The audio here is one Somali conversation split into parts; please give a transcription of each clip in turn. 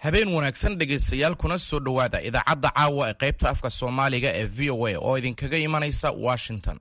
habeen wanaagsan dhegaystayaal kuna soo dhowaada idaacadda caawa ee qaybta afka soomaaliga ee v o a oo idinkaga imanaysa washington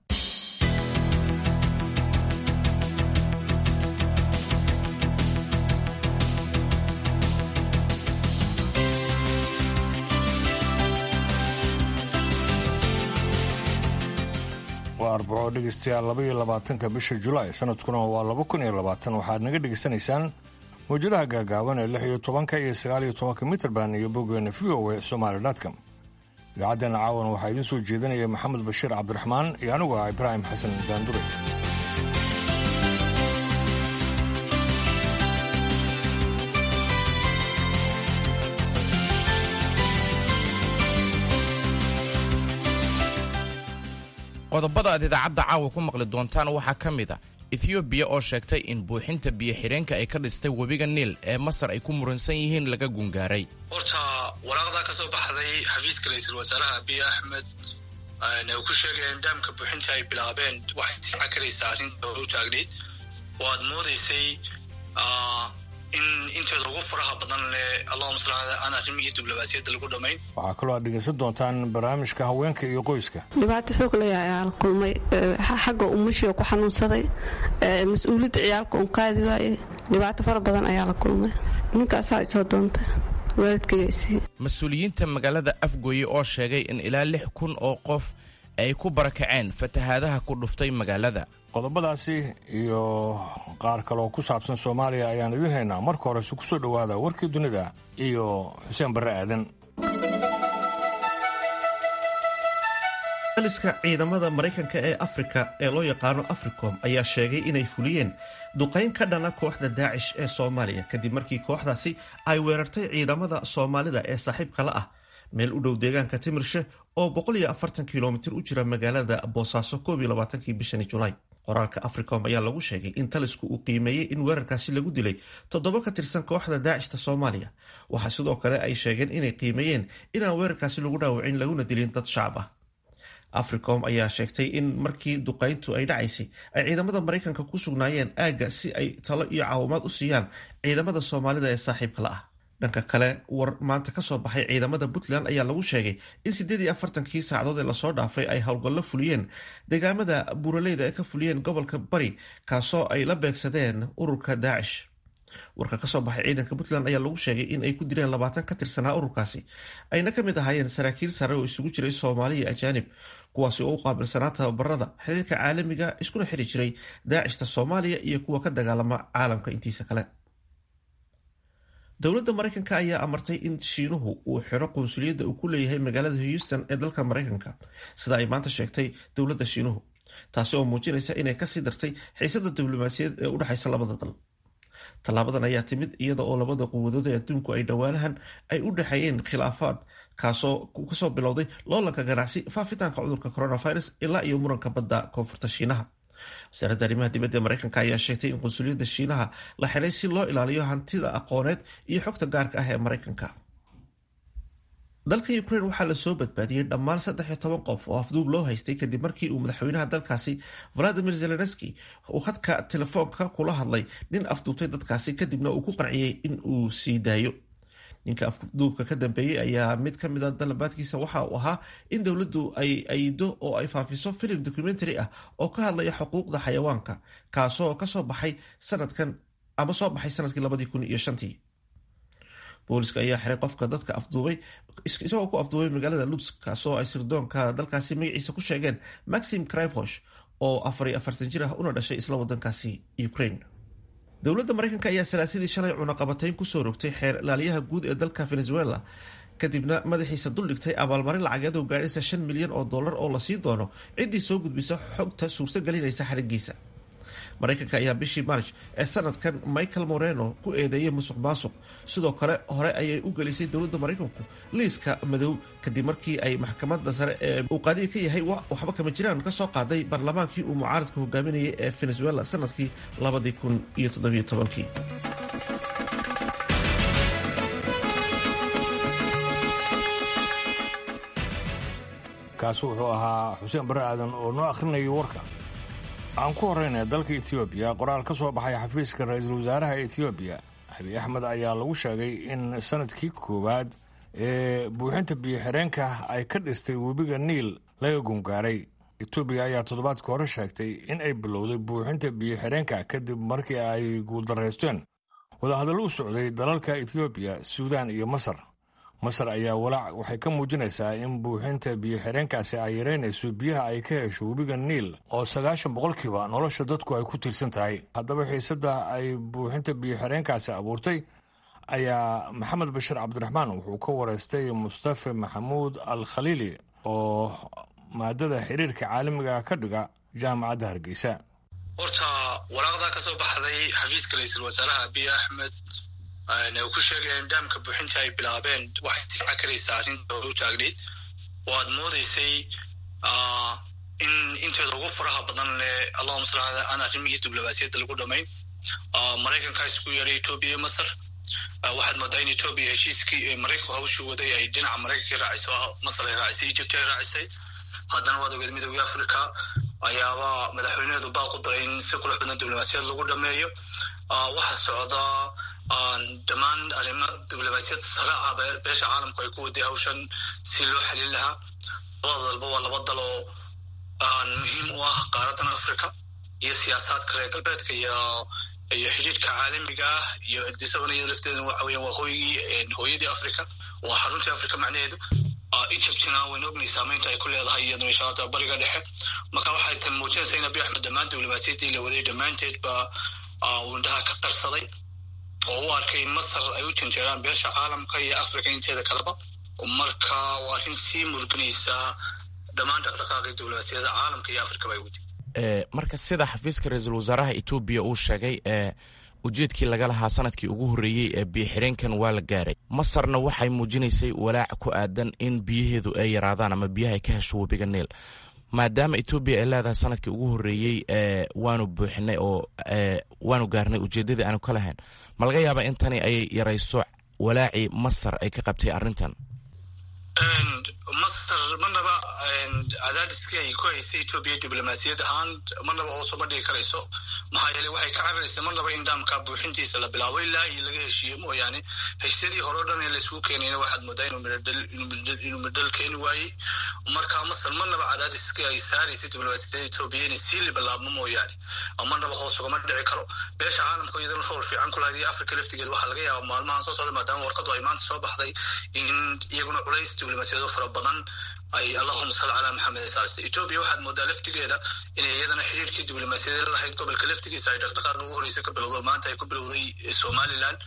waa arbaco dhegaystayaal laba iyo labaatanka bisha julaay sanadkuna waa laba kun iyo labaatan waxaad naga dhegaysanaysaan mawjadaha gaagaaban ee lix iyo tobanka iyo sagaal iyo tobanka mitrband iyo boggeena v o a somaali dotcom idaacaddeena caawan waxaa idiin soo jeedinaya maxamed bashiir cabdiraxmaan iyo anigu ah ibraahim xasan daandure qodobada aad idaacadda caawa ku maqli doontaan waxaa ka mid a ethoobiya oo sheegtay in buuxinta biyo-xidheenka ay ka dhistay webiga niil ee masar ay ku muransan yihiin laga gungaaray horta waraaqdaa ka soo baxday xafiiska ra-iisul wasaaraha abiy axmed uu ku sheegaya in dhaamka buuxinta ay bilaabeen waxay sii cakaraysaa arrinta hor u taagnayd oo aad moodaysay in inteeda ugu faraha badan leh allahuma sal aan arrimihii diblomaasiyadda lagu dhammayn waxaa kaloo aad dhegaysan doontaan barnaamijka haweenka iyo qoyska dhibaato xoog laya ayaa la kulmay xagga umashiga ku xanuunsaday mas-uuliyadda ciyaalka un qaadi waaye dhibaato fara badan ayaa la kulmay ninkaasaa isoo doonta waalidkaygaisii mas-uuliyiinta magaalada afgooye oo sheegay in ilaa lix kun oo qof ay ku barakaceen fatahaadaha ku dhuftay magaalada qodobadaasi iyo qaar kaleoo ku saabsan soomaaliya ayaan idiin haynaa marka horese ku soo dhowaada warkii dunida iyo xuseen barre aadan aliska ciidamada maraykanka ee afrika ee loo yaqaano africom ayaa sheegay inay fuliyeen duqayn ka dhana kooxda daacish ee soomaaliya kadib markii kooxdaasi ay weerartay ciidamada soomaalida ee saaxiibka la ah meel u dhow deegaanka timirshe oo kilomitir u jira magaalada boosaaso kii bishani julaay qoraalka africom ayaa lagu sheegay in talisku uu qiimeeyey in weerarkaasi lagu dilay toddoba ka tirsan kooxda daacishta soomaaliya waxaa sidoo kale ay sheegeen inay qiimeeyeen inaan weerarkaasi lagu dhaawacin laguna dilin dad shacab ah africom ayaa sheegtay in markii duqayntu ay dhacaysay ay ciidamada maraykanka ku sugnaayeen aagga si ay talo iyo caawimaad u siiyaan ciidamada soomaalida ee saaxiibka la ah dhanka kale war maanta ka soo baxay ciidamada puntland ayaa lagu sheegay in siddeed iyo afartankii saacadood ee lasoo dhaafay ay howlgallo fuliyeen deegaamada buuraleyda ee ka fuliyeen gobolka bari kaasoo ay la beegsadeen ururka daacish warka kasoo baxay ciidanka puntland ayaa lagu sheegay in ay ku dileen labaatan ka tirsanaa ururkaasi ayna ka mid ahaayeen saraakiil sare oo isugu jiray soomaali iyo ajaanib kuwaasi oo u qaabilsanaa tababarada xiriirka caalamiga iskuna xiri jiray daacishta soomaaliya iyo kuwa ka dagaalama caalamka intiisa kale dowladda maraykanka ayaa amartay in shiinuhu uu xiro qunsuliyadda uu ku leeyahay magaalada houston ee dalka maraykanka sida ay maanta sheegtay dowladda shiinuhu taasi oo muujinaysa inay kasii dartay xiisada diblomaasiyaed ee u dhexaysa labada dal tallaabadan ayaa timid iyada oo labada quwadood ee adduunku ay dhowaanahan ay u dhexeeyeen khilaafaad kaasoo kasoo bilowday loolanka ganacsi faafitaanka cudurka coronavirus ilaa iyo muranka badda koonfurta shiinaha wasaaradda arrimaha dibadda ee maraykanka ayaa sheegtay in qunsuliyadda shiinaha la xiray si loo ilaaliyo hantida aqooneed iyo xogta gaarka ah ee maraykanka dalka ukraine waxaa lasoo badbaadiyey dhammaan saddex iyo toban qof oo afduub loo haystay kadib markii uu madaxweynaha dalkaasi valadimir zelenski uu khadka telefoonka kula hadlay nin afduubtay dadkaasi kadibna uu ku qanciyey in uu sii daayo ninka afduubka ka dambeeyey ayaa mid ka mid a dalabaadkiisa waxa uu ahaa in dowladdu ay aydo oo ay faafiso filim documentary ah oo ka hadlaya xuquuqda xayawaanka kaasoo kasoo baxay sanadkan ama soo baxay sanadkii labadii kun iyo shantii booliska ayaa xiray qofka dadka afduubay isagoo ku afduubay magaalada luds kaasoo ay sirdoonka dalkaasi magaciisa ku sheegeen maxim crivosh oo afar iyo afartan jir ah una dhashay isla wadankaasi ukraine dowladda maraykanka ayaa salaasadii shalay cunaqabatayn kusoo rogtay xeer ilaaliyaha guud ee dalka venezuela kadibna madaxiisa duldhigtay abaalmarin lacageed oo gaadhaysa shan milyan oo dollar oo lasii doono ciddii soo gudbisa xogta suurtagelinaysa xarigiisa maraykanka ayaa bishii march ee sanadkan michael moreno ku eedeeyay musuq maasuq sidoo kale hore ayay u gelisay dowladda maraykanku liiska madow kadib markii ay maxkamadda sare ee uu qaadiga ka yahay waxba kama jiraan ka soo qaaday baarlamaankii uu mucaaradka hogaaminayay ee venezuela sanadkii labadii kun iyo toddobiyo tobankii kaasi wuxuu ahaa xuseen barre aadan oo noo akhrinayay warka aan ku horraynaya dalka etoobiya qoraal ka soo baxay xafiiska ra-iisul wasaaraha etoobiya habi axmed ayaa lagu sheegay in sanadkii koowaad ee buuxinta biyo-xireenka ay ka dhistay webiga niil laga gungaaray etoobiya ayaa toddobaadka hore sheegtay in ay bilowday buuxinta biyo-xireenka kadib markii ay guuldaraysteen wadahadallo u socday dalalka ethoobiya suudaan iyo masar masar ayaa walaac waxay ka muujinaysaa in buuxinta biyo-xireenkaasi ay yareynayso biyaha ay ka hesho webiga niil oo sagaashan boqolkiiba nolosha dadku ay ku tiirsan tahay haddaba xiisadda ay buuxinta biyo-xireenkaasi abuurtay ayaa maxamed bashir cabdiraxmaan wuxuu ka wareystay mustafa maxamuud al khaliili oo maadada xiriirka caalamiga ka dhiga jaamacadda hargeysa horta waraaqdaa ka soo baxday xafiiska ra-iisul wasaaraha abiy axmed u ku sheegaya in daamka buuxinta ay bilaabeen waxay sii cakaraysaa arrinta hore u taagneyd oo aad moodaysay in inteeda ugu faraha badan leh allahuma sal ala aan arrimihii diblomaasiyadda lagu dhamayn maraykankaa isku yeedhay etoobiya iyo masar waxaad moodaa in etoobiya heshiiskii maraykanku hawshii waday ay dhinaca maraykanka raaciso masar ay raacisay egypt ay raacisay haddana waad ogeed midooda africa ayaaba madaxweyneheedu baaqu daray in si qurux badan diblomaasiyad lagu dhameeyo waxaa socdaa dhammaan arrimo diblomaasiyad saraaca beesha caalamku ay ku waday hawshan si loo xalin lahaa labada dalba waa laba dal oo muhiim u ah qaaradan africa iyo siyaasaadka reer galbeedka iyo iyo xidhiidhka caalamiga ah iyo disabana iyada lafteeda waxa weyan waa hooygii hooyadii africa waa xaruntii africa macnaheedu egyptina wayna ognay saamaynta ay ku leedahay iyaduna inshaalla bariga dhexe marka waxay tan muujinaysaa in abiy axmed dhammaan diblomaasiyaddii la waday dhammaanteed ba uu indhaha ka qarsaday oo u arkay in masar ay u janjeeraan beesha caalamka iyo africa inteeda kaleba marka waa arrin sii murginaysaa dhammaan dhaqdhaqaaqii diblomaasiyadda caalamka iyo africa bay wadi marka sida xafiiska ra-iisul wasaaraha etoobiya uu sheegay ee ujeedkii laga lahaa sanadkii ugu horreeyey ee biyo-xireenkan waa la gaaray masarna waxay muujinaysay walaac ku aadan in biyaheedu ay yaraadaan ama biyaha ay ka hesho webiga niil maadaama etoobiya ay leedahay sanadkii ugu horreeyey e waanu buuxinay oo waanu gaarnay ujeeddadii aanu ka lahayn ma laga yaabaa in tani ay yarayso walaacii masar ay ka qabtay arrintan masar marnaba cadaadiskii ay ku haysay etoobiya diblomaasiyad ahaan marnaba hoosuma dhigi karayso maxaa yeeley waxay ka cararaysa marnaba in daamka buuxintiisa la bilaabo ilaa iyo laga heshiiyo mooyaane heshiisyadii hore o dhan ee laisugu keenayna waxaad moodaa inuu midhal keeni waayey marka masar marnaba cadaadiskii ay saaraysay diblomaasiyadda etoobiya inay sii libilaabmo mooyaane marnaba hoos ugama dhici karo beesha caalamka iyadana rool fiican ku lahayd iyo africa laftigeed waxaa laga yaaba maalmahan soo socda maadaama warqadu ay maanta soo baxday in iyaguna culays diblomaasiyado fara badan ay allahuma salli calaa maxamed saarsa etoobiya waxaad moodaa laftigeeda inay iyadana xiriirkii diblomaasiyadeed lahayd gobolka laftigiisa ay dhaqdhaqaaq ugu horeysa ka bilowdo maanta ay ku bilowday somalilan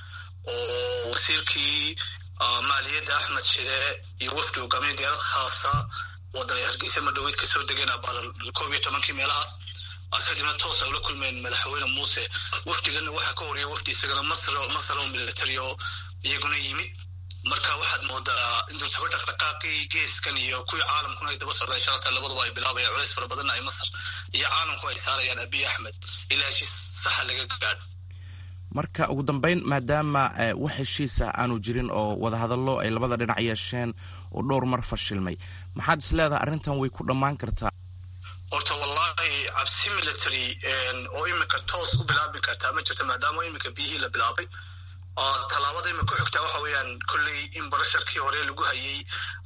oo wasiirkii maaliyadda axmed shide iyo wafdi hogaamiya diyaarad khaasa wadda hargeysa madhoweyd kasoo degeen abaarar koob iyo tobankii meelahaas kadibna toos ay ula kulmeen madaxweyne muuse wafdigana waxaa ka horiyay wafdi isagana masr masar oo military oo iyaguna yimid marka waxaad moodaa indultaba dhaqdhaqaaqii geeskan iyo kuwii caalamkuna ay daba socdaan shalata labaduba ay bilaabayaan culays fara badanna ay masar iyo caalamku ay saarayaan abiy axmed ilaa heshiis saxa laga gaadho marka ugu dambeyn maadaama wax heshiisa aanu jirin oo wadahadallo ay labada dhinac yeesheen oo dhowr mar fashilmay maxaad is leedahay arrintan way ku dhammaan kartaa horta wallahi cabsi military oo imika toos u bilaabi kartaa ma jirto maadaama imika biyihii la bilaabay tallaabada imika ku xigtaa waxa weeyaan kolley in barasharkii hore lagu hayay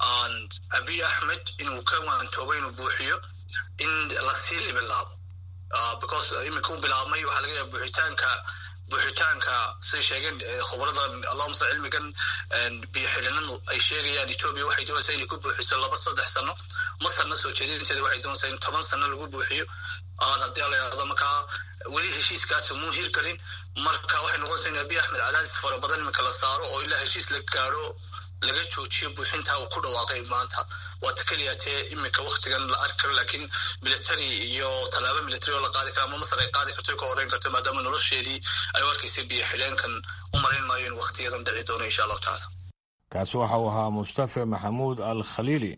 abiy axmed inuu ka waantoobo inuu buuxiyo in lasii libilaabo because imika u bilaabmay waxaa laga yaaba buuxitaanka buuxitaanka siday sheegeen khubarada allahuma sal cilmigan biyo xidhinadu ay sheegayaan etoobiya waxay doonaysaa inay ku buuxiso laba saddex sano masarna soo jeedinteeda waxay doonaysaa in toban sano lagu buuxiyo haddii la yidhahdo markaa weli heshiiskaas muu hirgelin marka waxay noqonaysaa in abiy axmed cadaadis fara badan imika la saaro oo ilaa heshiis la gaadho laga joojiyo buuxinta uu ku dhawaaqay maanta waata keliya tee imika waktigan la arki karo laakiin military iyo tallaabo military oo la qaadi karo ama masar ay qaadi karto ka horeyn karto maadaama nolosheedii ay u arkaysay biyo xidheenkan u malayn maayo in waktiyadan dhici doono insha allahu tacaala kaasi waxa uu ahaa mustafa maxamuud al khaliili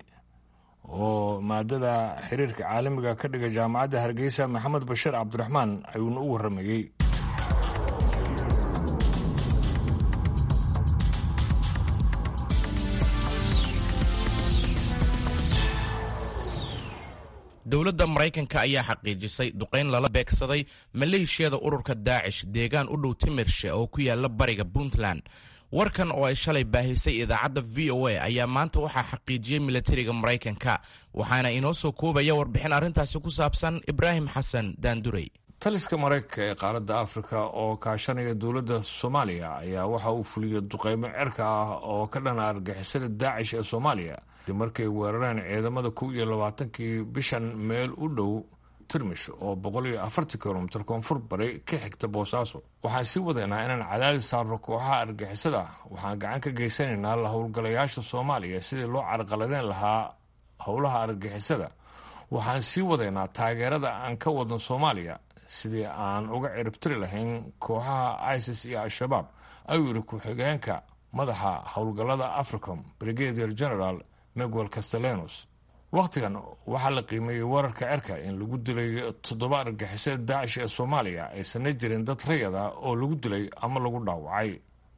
oo maadada xiriirka caalamiga ka dhiga jaamacadda hargeysa maxamed bashir cabdiraxmaan ayuuna u warramayey dowladda maraykanka ayaa xaqiijisay duqayn lala beegsaday maleeshiyada ururka daacish deegaan u dhow timirshe oo ku yaala bariga puntland warkan oo ay shalay baahisay idaacadda v o a ayaa maanta waxaa xaqiijiyey milatariga maraykanka waxaana inoo soo koobaya warbixin arrintaasi ku saabsan ibraahim xasan daandurey taliska maraykanka ee qaaradda afrika oo kaashanaya dowladda soomaaliya ayaa waxa uu fuliyey duqeymo cerka ah oo ka dhana argixisada daacish ee soomaaliya dib markay weerareen ciidamada kow iyo labaatankii bishan meel u dhow tirmish oo boqol iyo afartan kilomitir koonfur bari ka xigta boosaaso waxaan sii wadaynaa inaan cadaadis saarno kooxaha argixisada waxaan gacan ka geysanaynaa la howlgalayaasha soomaaliya sidii loo carqaladeen lahaa howlaha argixisada waxaan sii wadaynaa taageerada aan ka wadno soomaaliya sidii aan uga ciribtiri lahayn kooxaha isis iyo al-shabaab ayuu yidhi ku-xigeenka madaxa howlgallada africom brigadier general miguel castellanos wakhtigan waxaa la qiimeeyey weerarka cerka in lagu dilay toddoba argixisada daacish ee soomaaliya aysanna jirin dad rayad ah oo lagu dilay ama lagu dhaawacay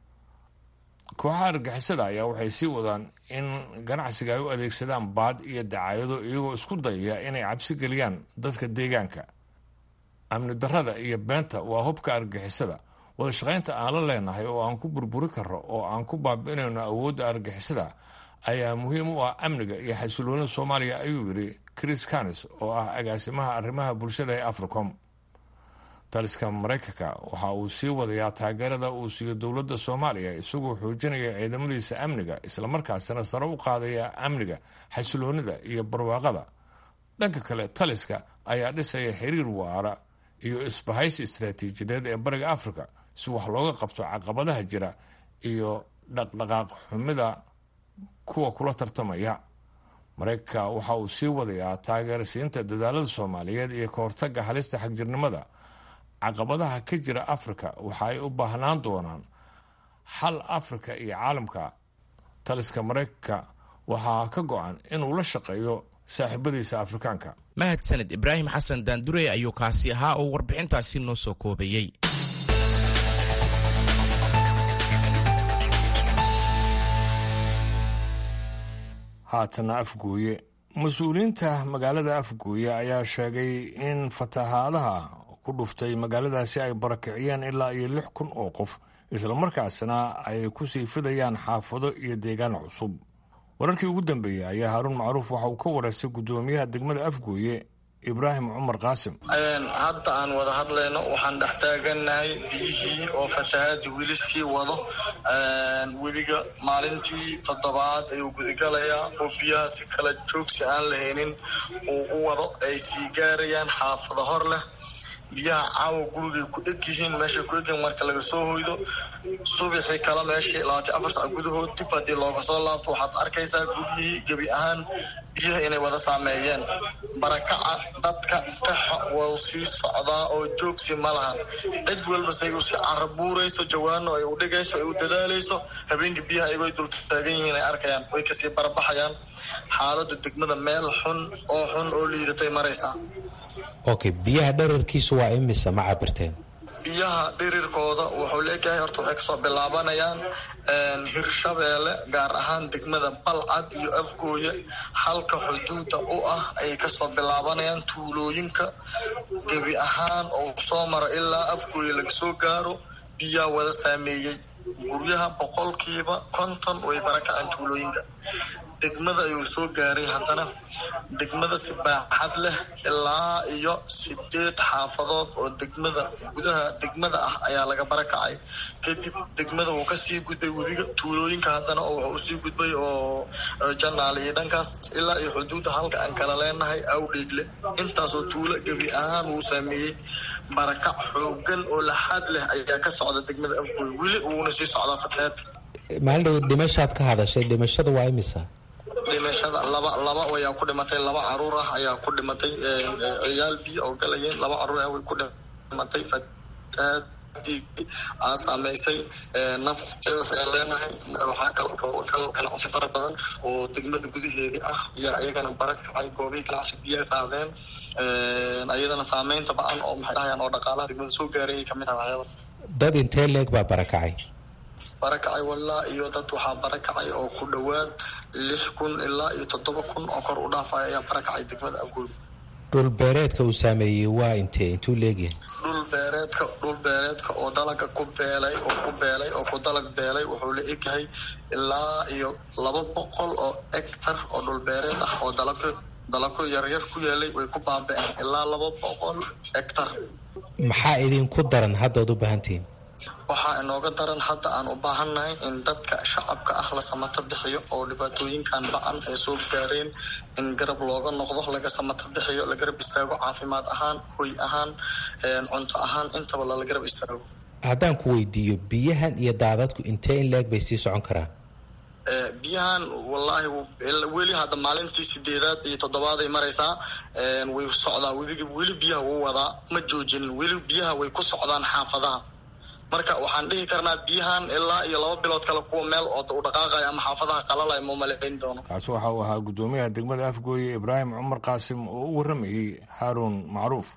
kooxaha argixisada ayaa waxay sii wadaan in ganacsiga ay u adeegsadaan baad iyo dacaayado iyagoo isku dayaya inay cabsi geliyaan dadka deegaanka amni darrada iyo beenta waa hubka argixisada wada shaqaynta aan la leenahay oo aan ku burburi karro oo aan ku baabi'inayno awoodda argixisada ayaa muhiim u ah amniga iyo xasiloonida soomaaliya ayuu yidhi chris canis oo ah agaasimaha arrimaha bulshada ee africom taliska maraykanka waxa uu sii wadayaa taageerada uu siiyo dowladda soomaaliya isagoo xoojinaya ciidamadiisa amniga islamarkaasina sare u qaadaya amniga xasiloonida iyo barwaaqada dhanka kale taliska ayaa dhisaya xiriir waara iyo isbahaysi istaraatiijiyadeed ee bariga africa si wax looga qabto caqabadaha jira iyo dhaqdhaqaaq xumida kuwa kula tartamaya maraykanka waxa uu sii wadayaa taageerasiinta dadaalada soomaaliyeed iyo ka hortaga halista xagjirnimada caqabadaha ka jira afrika waxa ay u baahnaan doonaan xal afrika iyo caalamka taliska maraykanka waxaa ka go-an inuu la shaqeeyo saaxiibadiisa afrikaanka mahadsaned ibraahim xasan daandurey ayuu kaasi ahaa oo warbixintaasi noo soo koobayey haatana afgooye mas-uuliyiinta magaalada afgooye ayaa sheegay in fatahaadaha ku dhuftay magaaladaasi ay barakiciyeen ilaa iyo lix kun oo qof islamarkaasna ay ku sii fidayaan xaafado iyo deegaan cusub wararkii ugu dambeeyey ayaa haaruun macruuf waxa uu ka wareystay guddoomiyaha degmada afgooye ibraahim cumar qaasim hadda aan wada hadlayno waxaan dhex taagannahay biyihii oo fatahaadii weli sii wado webiga maalintii toddobaad ayuu gudagalayaa oo biyaha si kala joogsi aan lahaynin uu u wado ay sii gaarayaan xaafado hor leh biyaha caawa gurigay ku eg yihiin meeshay ku egyihiin marka laga soo hoydo subaxii kale meeshii labaatan afar sac gudahood dib haddii looga soo laabto waxaad arkaysaa guryihii gebi ahaan biyaha inay wada saameeyeen barakaca dadka kaxa wau sii socdaa oo joogsi ma laha cid walba say u sii carabuurayso jawaano ay u dhigayso ay u dadaalayso habeenkii biyaha ayagoo dul taagan yihiin ay arkayaan way kasii barbaxayaan xaalada degmada meel xun oo xun oo liidatay maraysaa okay biyaha dherarkiisu waa imisa ma cabirteen biyaha dhirirkooda wuxuu leeyahay horta waxay kasoo bilaabanayaan hirshabeelle gaar ahaan degmada balcad iyo afgooye halka xuduuda u ah ayay kasoo bilaabanayaan tuulooyinka gebi ahaan oo soo mara ilaa afgooye laga soo gaaro biyaa wada saameeyey guryaha boqolkiiba konton way barakaceen tuulooyinka degmada ayuu soo gaaray haddana degmada si baaxad leh ilaa iyo sideed xaafadood oo degmada gudaha degmada ah ayaa laga barakacay kadib degmada wuu kasii gudbay webiga tuulooyinka haddana wuxuu usii gudbay oo janaal iyo dhankaas ilaa iyo xuduudda halka aan kala leenahay awdheegle intaasoo tuulo gebi ahaan wuu saameeyey barakac xoogan oo laxaad leh ayaa ka socda degmada afgooy weli uuna sii socdaa fatahaad maalin dhow dhimashaad ka hadashay dhimashada waa imisa dhimashada laba laba ayaa ku dhimatay laba caruur ah ayaa ku dhimatay ciyaal biyo oo galayeen laba caruur ah way ku dhimatay fatahaadii aa saameysay nafteedas ayaan leenahay waxaa kal kal ganacsi fara badan oo degmada gudaheedii ah ayaa iyagana barakacay goobihii ganacsi biyo qaadeen ayadana saameynta ba-an oo maxay dhahayaan oo dhaqaalaha degmada soo gaaray ay kamid ah waxyaaba dad intee leeg baa barakacay barakacay walaa iyo dad waxaa barakacay oo ku dhowaad lix kun ilaa iyo toddoba kun oo kor u dhaafaya ayaa barakacay degmada afgooy dhulbeereedka uu saameeyey waa intee intuu leegyahay dhulbeereedka dhulbeereedka oo dalaga ku beelay oo ku beelay oo ku dalag beelay wuxuu la egyahay ilaa iyo laba boqol oo hectar oo dhulbeereed ah oo dalagyo dalagyo yaryar ku yeelay way ku baaba-een ilaa laba boqol hectar maxaa idinku daran haddaad u baahantihiin waxaa inooga daran hadda aan u baahannahay in dadka shacabka ah la samato bixiyo oo dhibaatooyinkan ba-an ay soo gaareen in garab looga noqdo laga samato bixiyo la garab istaago caafimaad ahaan hoy ahaan cunto ahaan intaba lala garab istaago haddaan ku weydiiyo biyahan iyo daadadku intee in leeg bay sii socon karaan biyahan wallaahi weli hadda maalintii sideedaad iyo toddobaad ay maraysaa way socdaa webiga weli biyaha wuu wadaa ma joojinin weli biyaha way ku socdaan xaafadaha marka waxaan dhihi karnaa biyahan ilaa iyo laba bilood kale kuwa meel oo u dhaqaaqaya ama xaafadaha qalalaya ma umalayn doono kaasi waxa uu ahaa guddoomiyaha degmada afgooye ibraahim cumar qaasim oo u warramayey haaruun macruuf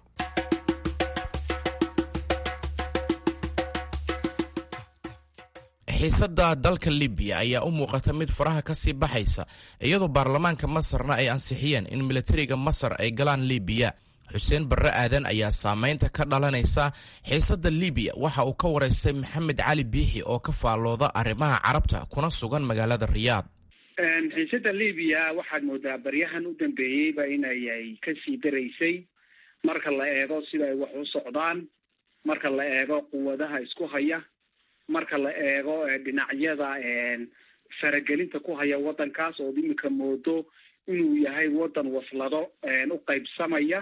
xiisadda dalka libiya ayaa u muuqata mid faraha ka sii baxaysa iyadoo baarlamaanka masarna ay ansixiyeen in militariga masar ay galaan libiya xuseen barre aadan ayaa saamaynta ka dhalanaysa xiisadda libiya waxa uu ka waraystay maxamed cali biixi oo ka faallooda arrimaha carabta kuna sugan magaalada riyaad xiisadda libiya waxaad moodaa baryahan u dambeeyeyba inay kasii daraysay marka la eego sida ay wax u socdaan marka la eego quwadaha isku haya marka la eego dhinacyada faragelinta ku haya waddankaas ood iminka moodo inuu yahay waddan waslado u qaybsamaya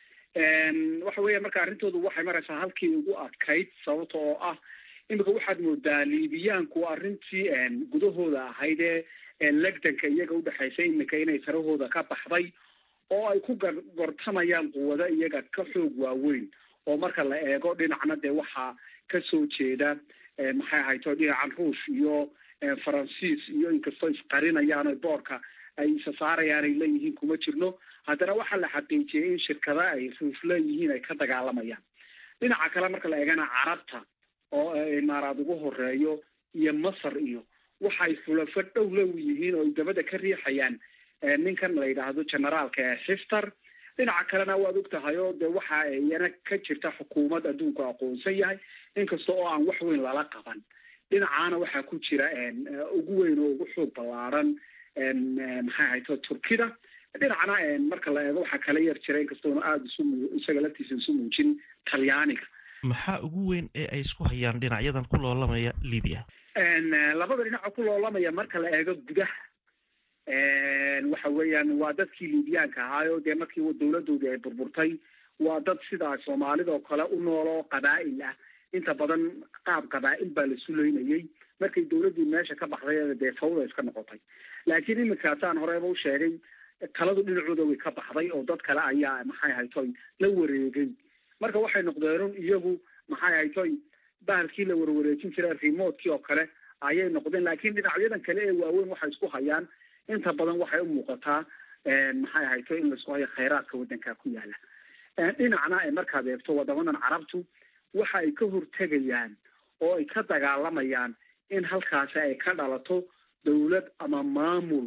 waxa weya marka arrintoodu waxay maraysaa halkii ugu adkayd sababta oo ah iminka waxaad moodaa liibiyaanku arrintii gudahooda ahayd ee legdanka iyaga udhexaysay iminka inay sarahooda ka baxday oo ay ku gortamayaan quwado iyaga ka xoog waaweyn oo marka la eego dhinacna dee waxaa kasoo jeeda maxay ahayto dhinacan ruush iyo faransiis iyo inkastoo isqarinayaan boorka ay isa saarayaan ay leeyihiin kuma jirno haddana waxaa la xaqiijiyey in shirkada ay ruush leeyihiin ay ka dagaalamayaan dhinaca kale marka la eegana carabta oo imaaraad ugu horeeyo iyo masar iyo waxay xulafo dhow low yihiin oo ay dabada ka riixayaan ninkan la yidhaahdo generaalka ee xiftar dhinaca kalena waad og tahay oo de waxa iyana ka jirta xukuumad adduunku aqoonsan yahay inkasta oo aan wax weyn lala qaban dhinacaana waxaa ku jira ugu weyn oo ugu xoog ballaaran maxay ahayto turkida dhinacna marka la eego waxaa kala yar jira inkastoona aada isu isaga laftiisa isu muujin talyaaniga maxaa ugu weyn ee ay isku hayaan dhinacyadan ku loolamaya libiya labada dhinaco ku loolamaya marka la eego gudaha waxa weeyaan waa dadkii libiyaanka ahaayo dee markii dawladoodii ay burburtay waa dad sidaa soomaalida oo kale u nool oo qabaa'il ah inta badan qaab qabaa'il baa la sulaynayay markay dawladdii meesha ka baxday dee fawda iska noqotay laakiin iminkaasaan horeba u sheegay taladu dhinacooda way ka baxday oo dad kale ayaa maxay haytoy la wareegay marka waxay noqdeen iyagu maxay haytoy bahalkii la warwareejin jiray remotkii oo kale ayay noqdeen laakiin dhinacyadan kale ee waaweyn waxay isku hayaan inta badan waxay u muuqataa maxay hayto in laisku hayo khayraadka waddanka ku yaala dhinacna markaad eegto wadamadan carabtu waxa ay ka hortegayaan oo ay ka dagaalamayaan in halkaasi ay ka dhalato dawlad ama maamul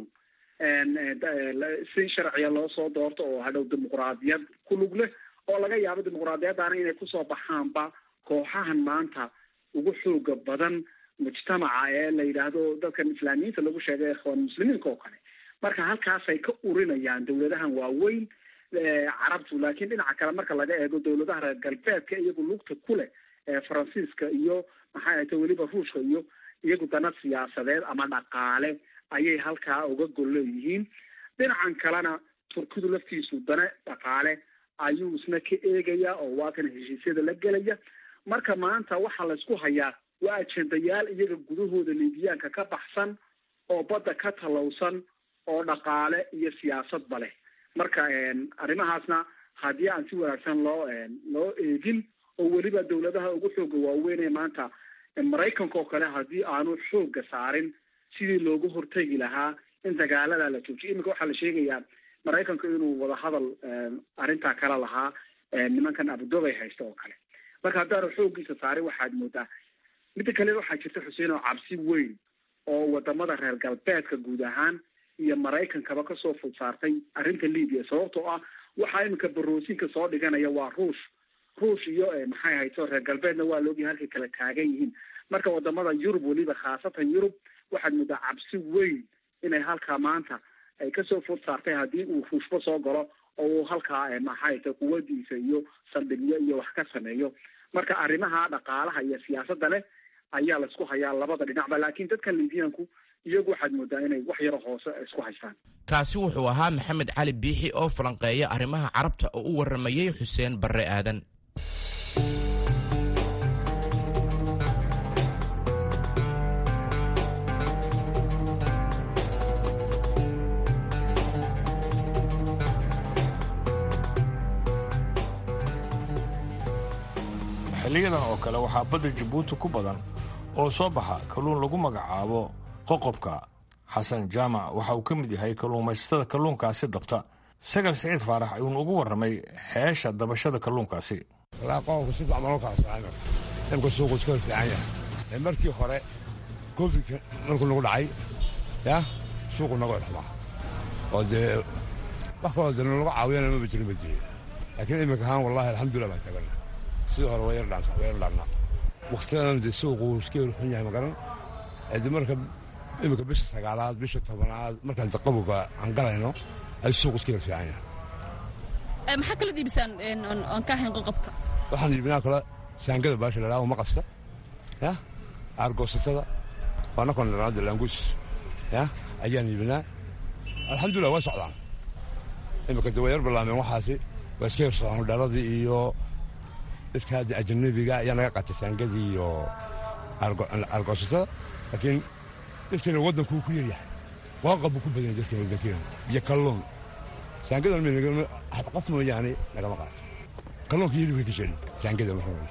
si sharciya loo soo doorto oo hadhow dimuqraadiyad ku lug leh oo laga yaabo dimuqraadiyaddaana inay kusoo baxaanba kooxahan maanta ugu xooga badan mujtamaca ee la yidhaahdo dadkan islaamiyiinta lagu sheegay ikhwaan muslimiinka oo kale marka halkaasay ka urinayaan dawladahan waaweyn carabtu laakiin dhinaca kale marka laga eego dawladaha reer galbeedka iyagu lugta ku leh faransiiska iyo maxay ahayta weliba ruushka iyo iyagu dana siyaasadeed ama dhaqaale ayay halkaa uga gol leeyihiin dhinacan kalena turkidu laftiisu dana dhaqaale ayuu isna ka eegaya oo waa kan heshiisyada la gelaya marka maanta waxaa laysku hayaa waa ajendayaal iyaga gudahooda liibiyaanka ka baxsan oo badda ka talowsan oo dhaqaale iyo siyaasadba leh marka arrimahaasna haddii aan si wanaagsan loo loo eegin oo weliba dawladaha ugu xooga waaweyn ee maanta maraykanka oo kale haddii aanu xooga saarin sidii loogu hortegi lahaa in dagaalada la joojiyo iminka waxaa la sheegayaa maraykanku inuu wadahadal arrintaa kala lahaa nimankan abudobay haysta oo kale marka haddaanu xooggiisa saarin waxaad moodaa midda kale waxaa jirta xuseen oo cabsi weyn oo wadamada reer galbeedka guud ahaan iyo maraykankaba kasoo fud saartay arrinta libiya sababtoo ah waxaa iminka baroosinka soo dhiganaya waa ruush ruush iyo maxay hayto reer galbeedna waa laogyahay halkay kala taagan yihiin marka wadamada yurub weliba khaasatan yurub waxaad muddaa cabsi weyn inay halkaa maanta ay kasoo food saartay haddii uu ruushba soo galo oo uu halkaa maxay ta quwadiisa iyo saldhigyo iyo wax ka sameeyo marka arrimaha dhaqaalaha iyo siyaasadda leh ayaa laisku hayaa labada dhinacba laakiin dadka libiyanku iyagu waxaad moodaa inay wax yaro hoose isku haystaan kaasi wuxuu ahaa maxamed cali biixi oo falanqeeya arrimaha carabta oo u warramayey xuseen barre aadan xilliyadan oo kale waxaa badda jabuuti ku badan oo soo baxa kalluun lagu magacaabo qoqobka xasan jaamac waxa uu ka mid yahay kalluumaysatada kalluunkaasi dabta sagal siciid faarax ayuunu ugu warramay xeesha dabashada kalluunkaasi qodobka si fiican loo kala saaran imka suuqu iska fiican yahay markii hore covidka markuu nagu dhacay ya suuqu naga dhexmaa oo dee wax kaloo dee nalaga caawiyana maba jirin ba jire laakiin iminka ahaan wallahi alxamdulillah baan taagana sidii hore waa yar dhaanta waa yar dhaannaa waktiyadan dee suuqu iska yar xun yahay magaran de marka iminka bisha sagaalaad bisha tobanaad markaan qabowga aan galayno ay suuqu iska yar fiican yahay maxaa kala diibisaan oon ka ahayn qoqobka waxaan iibinaa kale saangada baasha la dhaho maqaska ya aargoosatada waana kondhanaada laangus ya ayaan iibinaa alxamdulillah waa socdaan iminka de waa yar ballaameen waxaasi waa iska yarsadaan dhaladii iyo dadka hadda ajanabiga ayaa naga qaatay saangadii iyo aargoosatada laakiin dadkeena waddankuu ku yaryahay waaqab buu ku badan yahay dadkeena waddankeena iyo kalluun saangadan qof mooyaane nagama qaato kalluunka yeli way ka jecel saangada marka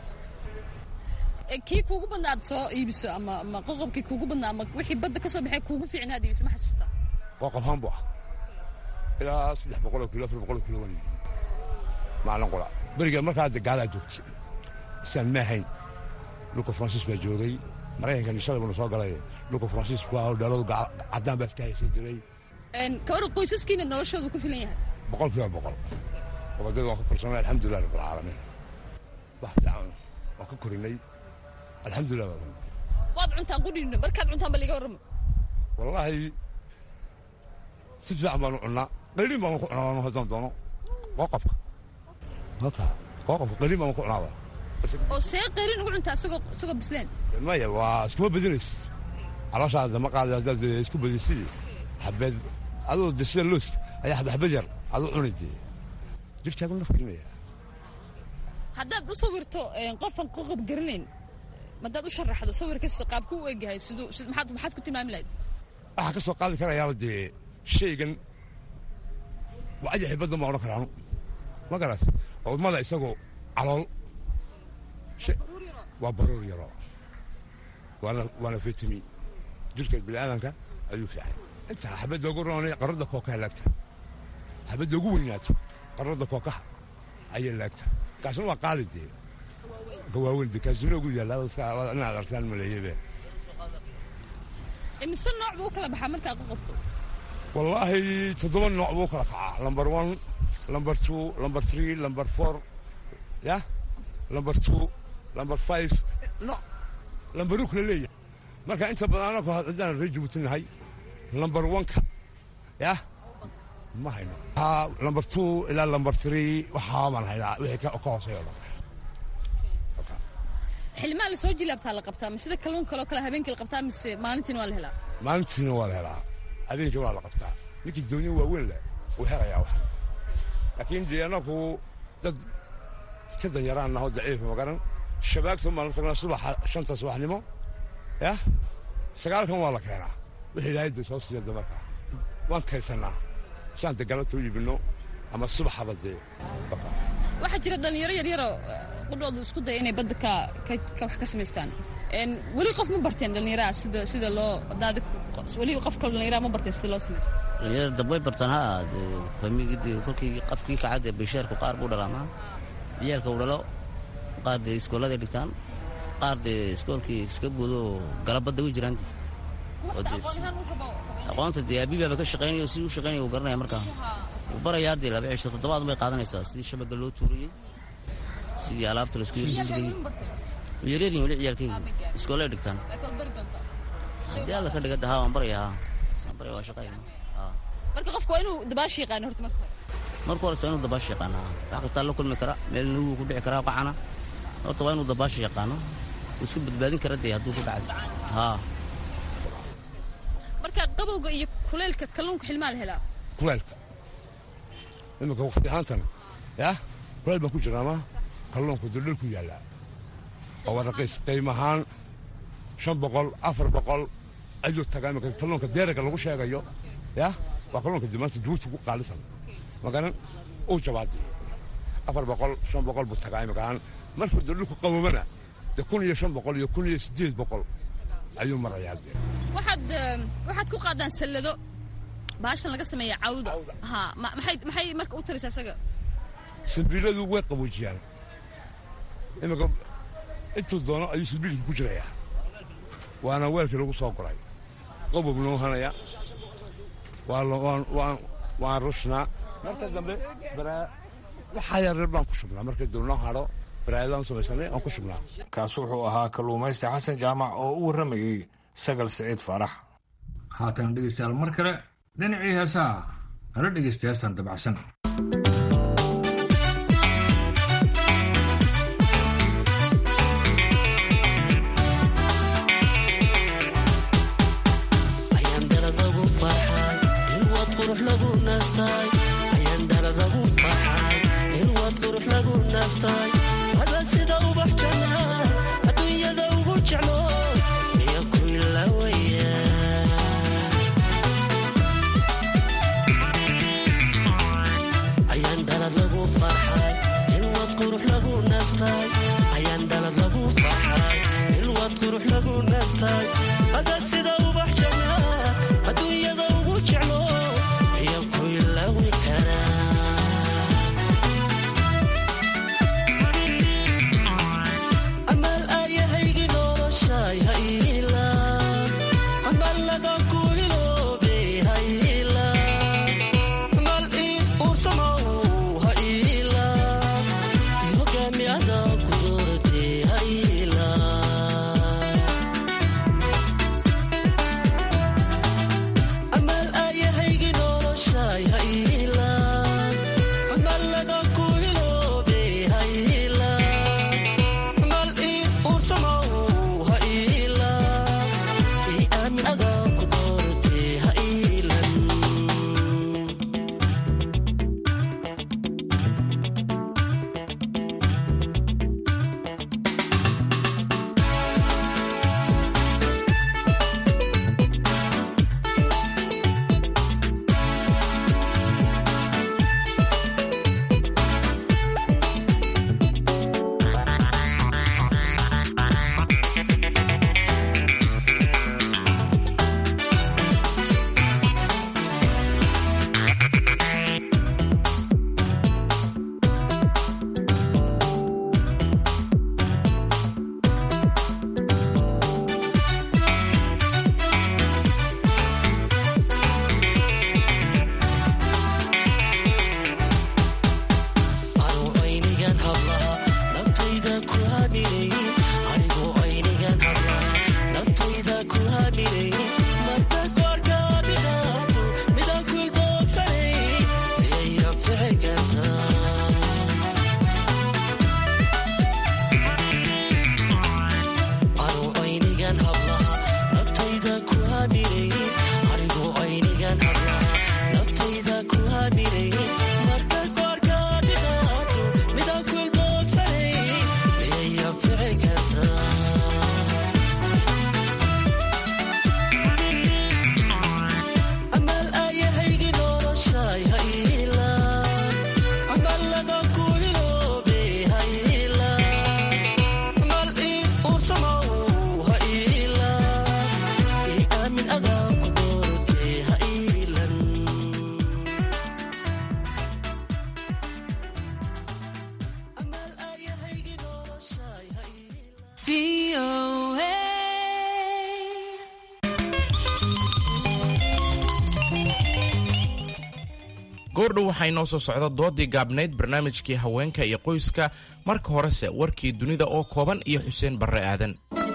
kii kuugu badnaa aad soo iibiso ama ama qoqobkii kuugu badnaa ama wixii badda ka soo baxay kuugu fiicnaa aad iibiso ma xasuustaa qoqob haan buu ah ilaa saddex boqoloo kilo afar boqoloo kilo waan maalin qura beriga markaa de gaalaa joogtay isaan ma ahayn dhulka faransiis baa joogay maraykanka nishada buna soo galay dhulka faransiisku ah dhaladu caddaan baa iska haysan jiray kawar qoysaskiina noloshoodu ku filan yahay boqol kiiba boqol gobadada waan ka korsanay alxamdulilah rabbilcaalamiin wax fiican waan ka korinay alxamdulilah waad cuntaan qudhiino markaad cuntaan ba liga warramo wallaahi si fiican baanu cunnaa qayrin baan ku cunaa haddaan doono qoqobka marka qoqobka qayrin baan ku cunaaba oo see qayrin ugu cuntaa isagoo isagoo bisleen maya waa iskuma badinays calooshaada ma qaada haddaad isku badisidi xabeed adoo de sida looska ayaa xabxabad yar aduu cuni dee jirkaagu nafkirinaya haddaad u sawirto qofan qoqob garanayn madaad u sharaxdo sawirkiisa qaabku u egyahay siduu maxaad maxaad ku tilmaami lahayd waxaa ka soo qaadi karayaaba dee shaygan waa ajaxi baddan baa odhan karaanu ma garat oo mada isagoo calool waa baruur yaro waana waana fitami jirka bini'aadanka ayuu fiican intaa xabadda ugu roonay qaradda kookaha laagta xabadda ugu weynaato qaradda kookaha ayay laagta kaasna waa qaali dee gawaaweyn dee kaasina ugu yaalla inaad arkaan maleeyebe imise nooc buu u kala baxaa markaa qoqobku wallaahi toddoba nooc buu kala kacaa number one number two number three number four ya number two number five no lambaruu kala leeyahay marka inta badan anaku haddaan reer jabuuti nahay number one-ka yah ma hayno number two ilaa number three waxaa baan haynaa wixii ka hooseeyo dhan xilmaa la soo jilaabtaa la qabtaa ma sida kalluun kaloo kale habeenkii la qabtaa mise maalintiina waa la helaa maalintiina waa la helaa habeenkii waa la qabtaa ninkii doonyo waaweyn leh wuu helayaa wax laakiin dee anaku dad ka danyaraan naho daciifa magaran shabaagta maan tagnaa subaxa shanta subaxnimo yah sagaalkan waa la keenaa wixii ilaahay dee soo siiya damarka waan kaysannaa saan dee galabta u iibinno ama subaxaba dee waxaa jira dhallinyaro yaryaroo qudhoodu isku daya inay badda ka ka wax ka samaystaan weli qof ma barteen dhallinyaraha sida sida loo daadi weli qof kale dhallinyaraha ma barteen sida loo samaysto dhallinyaro dambay bartaan ha famigii kolkii qafkii kacad ee basheerku qaar buu dhalaamaa ciyaalka uu dhalo qaar dee iskooladay dhigtaan qaar dee iskoolkii iska buudo galabadda way jiraan aqoonta dee abigaaba ka shaqaynayo si u shaqaynaya uu garanaya markaa wuu barayaa dee laba cisho toddobaad bay qaadanaysaa sidii shabaga loo tuuriyey sidii alaabta laisku yirdigay yaryaryin weli ciyaalkaygu iskoolay dhigtaan haddii alla ka dhiga dahaa waan barayaa waan baraya waa shaqayna marka qofku waa inuu dabaashi yaqaano horta marka marka hore waa inuu dabaashi yaqaana wax kastaa la kulmi kara meel nugu ku dhici karaa qacana horta waa inuu dabaashi yaqaano wuu isku badbaadin kara dee hadduu ku dhacay haa marka qabowga iyo kuleylka kalluunka xilmaa la helaa kuleylka iminka waqti ahaantan yah kuleyl baan ku jirnaama kalluunku duldhul ku yaallaa oo waa raqiis qiim ahaan shan boqol afar boqol ayuu tagaa iminka kalluunka deeraga lagu sheegayo yah waa kalluunka dimaanta jabuuti ku qaalisan magaran uu jabaadi afar boqol shan boqol buu tagaa iminkaan markuu duldhulku qaboobana dee kun iyo shan boqol iyo kun iyo siddeed boqol ayuu marayaa dee waxaad waxaad ku qaadaan sallado baashan laga sameeya cawda ha maxay maxay marka u taraysaa isaga simbiiladu way qaboojiyaan iminka intuu doono ayuu simbiilka ku jirayaa waana weelkii lagu soo goray qobob noo hanaya waan rushnaa marka dambe waxaa yareer baan ku shubnaa markay dulnoo hadho baraayadaan samaysanay aan ku shubnaa kaas wuxuu ahaa kalluumaysta xasan jaamac oo u warramayey sagal siciid faarax haatan dhegeystayaal mar kale dhinacii heesaha nala dhegeysta heestan dabacsan goordhow waxaa inoo soo socda doodii gaabnayd barnaamijkii haweenka iyo qoyska marka horese warkii dunida oo kooban iyo xuseen barre aadan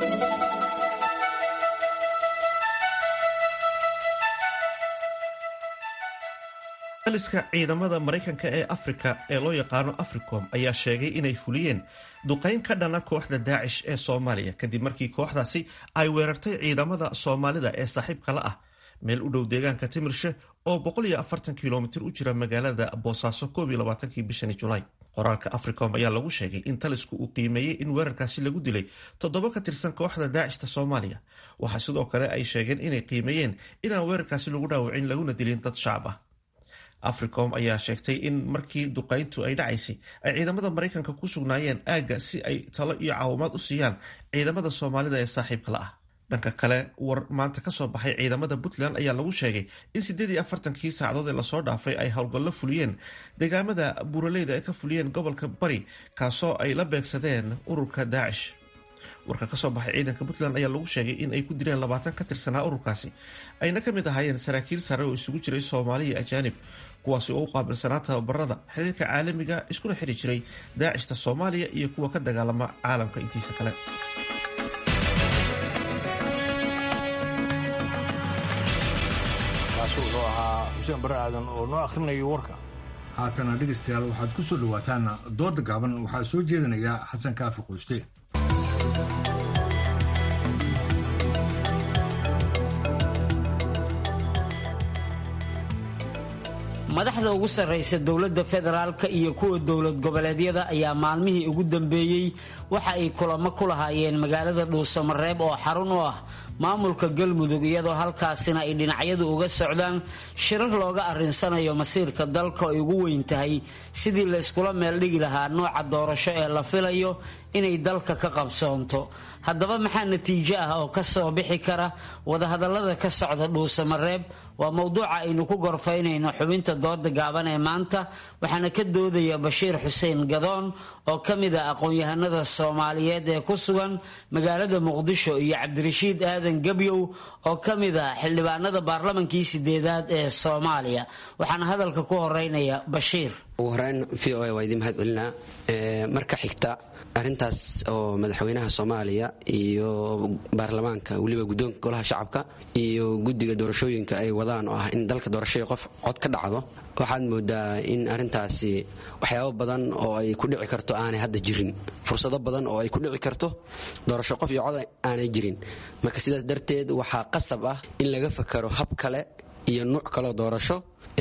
aliska ciidamada maraykanka ee afrika ee loo yaqaano africom ayaa sheegay inay fuliyeen duqayn ka dhana kooxda daacish ee soomaaliya kadib markii kooxdaasi ay weerartay ciidamada soomaalida ee saaxiibka la ah meel u dhow deegaanka timirshe oo kilomitir u jira magaalada boosaaso bishani julaay qoraalka africom ayaa lagu sheegay in talisku uu qiimeeyey in weerarkaasi lagu dilay toddoba ka tirsan kooxda daacishta soomaaliya waxaa sidoo kale ay sheegeen inay qiimeeyeen inaan weerarkaasi lagu dhaawacin laguna dilin dad shacab ah africom ayaa sheegtay in markii duqayntu ay dhacaysay ay ciidamada maraykanka ku sugnaayeen aagga si ay talo iyo caawimaad u siiyaan ciidamada soomaalida ee saaxiibka la ah dhanka kale war maanta kasoo baxay ciidamada puntland ayaa lagu sheegay in siddeed iyo afartankii saacadood ee lasoo dhaafay ay howlgallo fuliyeen deegaamada buuraleyda ay ka fuliyeen gobolka bari kaasoo ay la beegsadeen ururka daacish warka kasoo baxay ciidanka puntland ayaa lagu sheegay in ay ku dileen labaatan ka tirsanaa ururkaasi ayna ka mid ahaayeen saraakiil sare oo isugu jiray soomaaliya ajaanib kuwaasi oo u qaabilsanaa tababarada xiriirka caalamiga iskuna xiri jiray daacishta soomaaliya iyo kuwa ka dagaalama caalamka intiisa kale kaasi wuxuu ahaa xuseen bare aadan oo noo akhrinayay warka haatana dhegaystayaal waxaad ku soo dhowaataan dooda gaaban waxaa soo jeedinaya xasan kaafi qoyste madaxda ugu sarraysa dowladda federaalka iyo kuwa dowlad goboleedyada ayaa maalmihii ugu dambeeyey waxa ay kulamo ku lahaayeen magaalada dhuusamareeb oo xarun u ah maamulka galmudug iyadoo halkaasina ay dhinacyadu uga socdaan shirar looga arrinsanayo masiirka dalka ay ugu weyn tahay sidii la yskula meel dhigi lahaa nooca doorasho ee la filayo inay dalka ka qabsoonto haddaba maxaa natiijo ah oo ka soo bixi kara wadahadallada ka socda dhuusamareeb waa mowduuca aynu ku gorfaynayno xubinta dooda gaaban ee maanta waxaana ka doodaya bashiir xuseen gadoon oo ka mid ah aqoon-yahanada soomaaliyeed ee ku sugan magaalada muqdisho iyo cabdirashiid aadan gebyow oo ka mid ah xildhibaanada baarlamankii sideedaad ee soomaaliya waxaana hadalka ku horeynaya bashiir ugu horeyn v o a waa idin mahad celinaa marka xigta arrintaas oo madaxweynaha soomaaliya iyo baarlamaanka weliba guddoonka golaha shacabka iyo guddiga doorashooyinka ay wadaan oo ah in dalka doorashadii qof cod ka dhacdo waxaad moodaa in arrintaasi waxyaabo badan oo ay ku dhici karto aanay hadda jirin fursado badan oo ay ku dhici karto doorasho qof iyo cod aanay jirin marka sidaas darteed waxaa qasab ah in laga fakaro hab kale iyo nuuc kaleo doorasho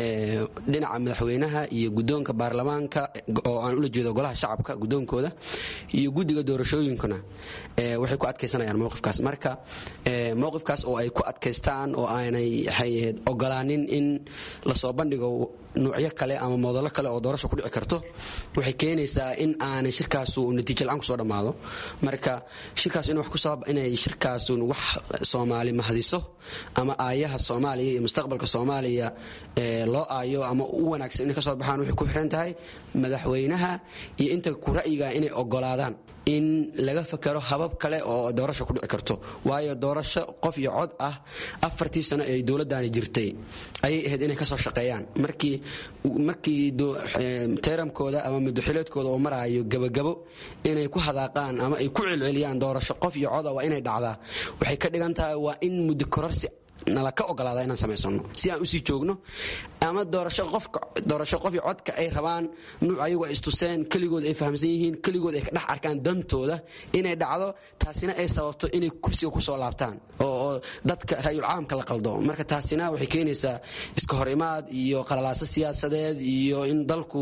dhinaca madaxweynaha iyo guddoonka baarlamaanka oo aan ula jeedo golaha shacabka guddoonkooda iyo guddiga doorashooyinkuna waxay ku adkaysanayaan mowqifkaas marka mowqifkaas oo ay ku adkaystaan oo aanay waxay ogolaanin in lasoo bandhigo nuucyo kale ama moodallo kale oo doorasho ku dhici karto waxay keenaysaa in aanay shirkaasu natiijo la-aan kusoo dhammaado marka shirkaas inay shirkaasu wax soomaali mahdiso ama aayaha soomaaliya iyo mustaqbalka soomaaliya loo aayo ama u wanaagsan inay ka soo baxaan waxay ku xiran tahay madaxweynaha iyo inta ku ra'yiga inay ogolaadaan in laga fakaro habab kale oo doorasho ku dhici karto waayo doorasho qof iyo cod ah afartii sano ee dowladdaani jirtay ayay ahayd inay kasoo shaqeeyaan markii markii teeramkooda ama madaxileedkooda oo maraayo gabagabo inay ku hadaaqaan ama ay ku celceliyaan doorasho qof iyo coda waa inay dhacdaa waxay ka dhigan tahay waa in muddo kororsi nala ka ogolaada inaan samaysano si aan usii joogno ama doorasho qof iyo codka ay rabaan nuuc ayagu ay istuseen keligood ay fahamsan yihiin keligood ay ka dhex arkaan dantooda inay dhacdo taasina ay sababto inay kursiga kusoo laabtaan oo dadka ra'yul caamka la qaldo marka taasina waxay keenaysaa iska hor imaad iyo qalalaaso siyaasadeed iyo in dalku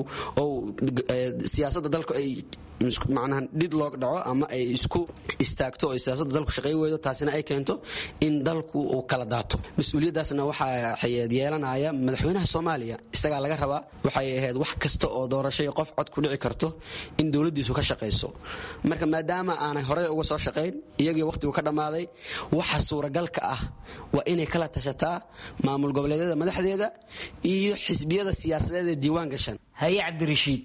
siyaasadda dalku ay macnaha dhid loog dhaco ama ay isku istaagto oo siyaasadda dalku shaqay weydo taasina ay keento in dalku uu kala daato mas-uuliyaddaasna waxaa yeelanaya madaxweynaha soomaaliya isagaa laga rabaa waxay ahayd wax kasta oo doorashay qof cod ku dhici karto in dowladdiisu ka shaqayso marka maadaama aanay horey uga soo shaqayn iyagii wakhtigu ka dhammaaday waxa suuragalka ah waa inay kala tashataa maamul goboleedyada madaxdeeda iyo xisbiyada siyaasadeed ee diiwaan gashan haye cabdirashiid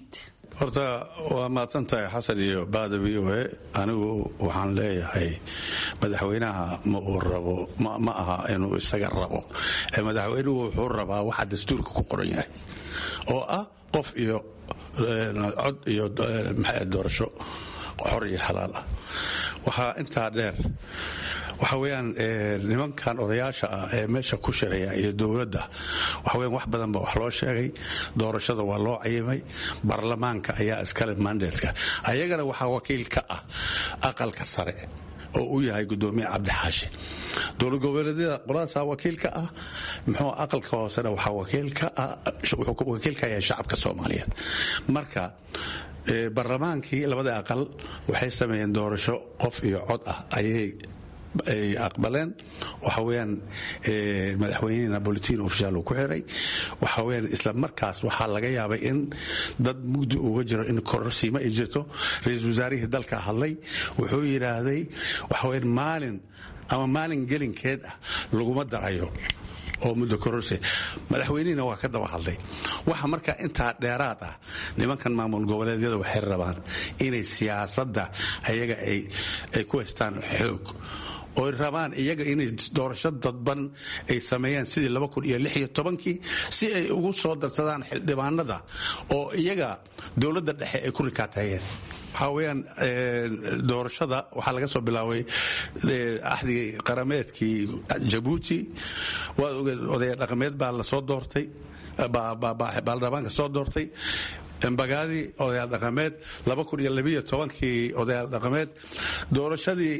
horta waa mahadsan tahay xasan iyo baada v o a anigu waxaan leeyahay madaxweynaha ma uu rabo ma aha inuu isaga rabo madaxweynuhu wuxuu rabaa waxa dastuurka ku qoran yahay oo ah qof iyo cod iyo doorasho xor iyo xalaal ah waxaa intaa dheer waxa weyaan nimankan odayaasha ah ee meesha ku shiraya iyo dowladda waxaweyan wax badan ba wax loo sheegay doorashada waa loo cayimay baarlamaanka ayaa iskale mandatka ayagana waxaa wakiil ka ah aqalka sare oo u yahay gudoomiye cabdixaashi dowlad goboleedyada qoladaasa wakiil ka ah muxuu aqalka hoosena waxaa wuxuu wakiil ka yahay shacabka soomaaliyeed marka baarlamaankii labada aqal waxay sameeyeen doorasho qof iyo cod ah ayay ay aqbaleen waxa weyaan madaxweynihii napolitin ofishaal uu ku xiray waxa weyaan isla markaas waxaa laga yaabay in dad mugdi uga jiro in kororsiimo ay jirto ra-iisul wasaarihii dalka hadlay wuxuu yidhaahday waxa weyaan maalin ama maalin gelinkeed ah laguma darayo oo muddo kororsi madaxweynihina waa ka daba hadlay waxa marka intaa dheeraad ah nimankan maamul goboleedyada waxay rabaan inay siyaasadda ayaga ay ku haystaan xoog oy rabaan iyaga inay doorasho dadban ay sameeyaan sidii kii si ay ugu soo darsadaan xildhibaanada oo iyaga dowladda dhexe ay ku rikaatayeen waxaa weyaan doorashada waxaa laga soo bilaabay axdigii qarameedkii jabuuti waad ogeed odaya dhaqameed baa lasoo doortay baarlamaanka soo doortay embagaadii odayaal dhaqameed kii odayaal dhaqameed doorashadii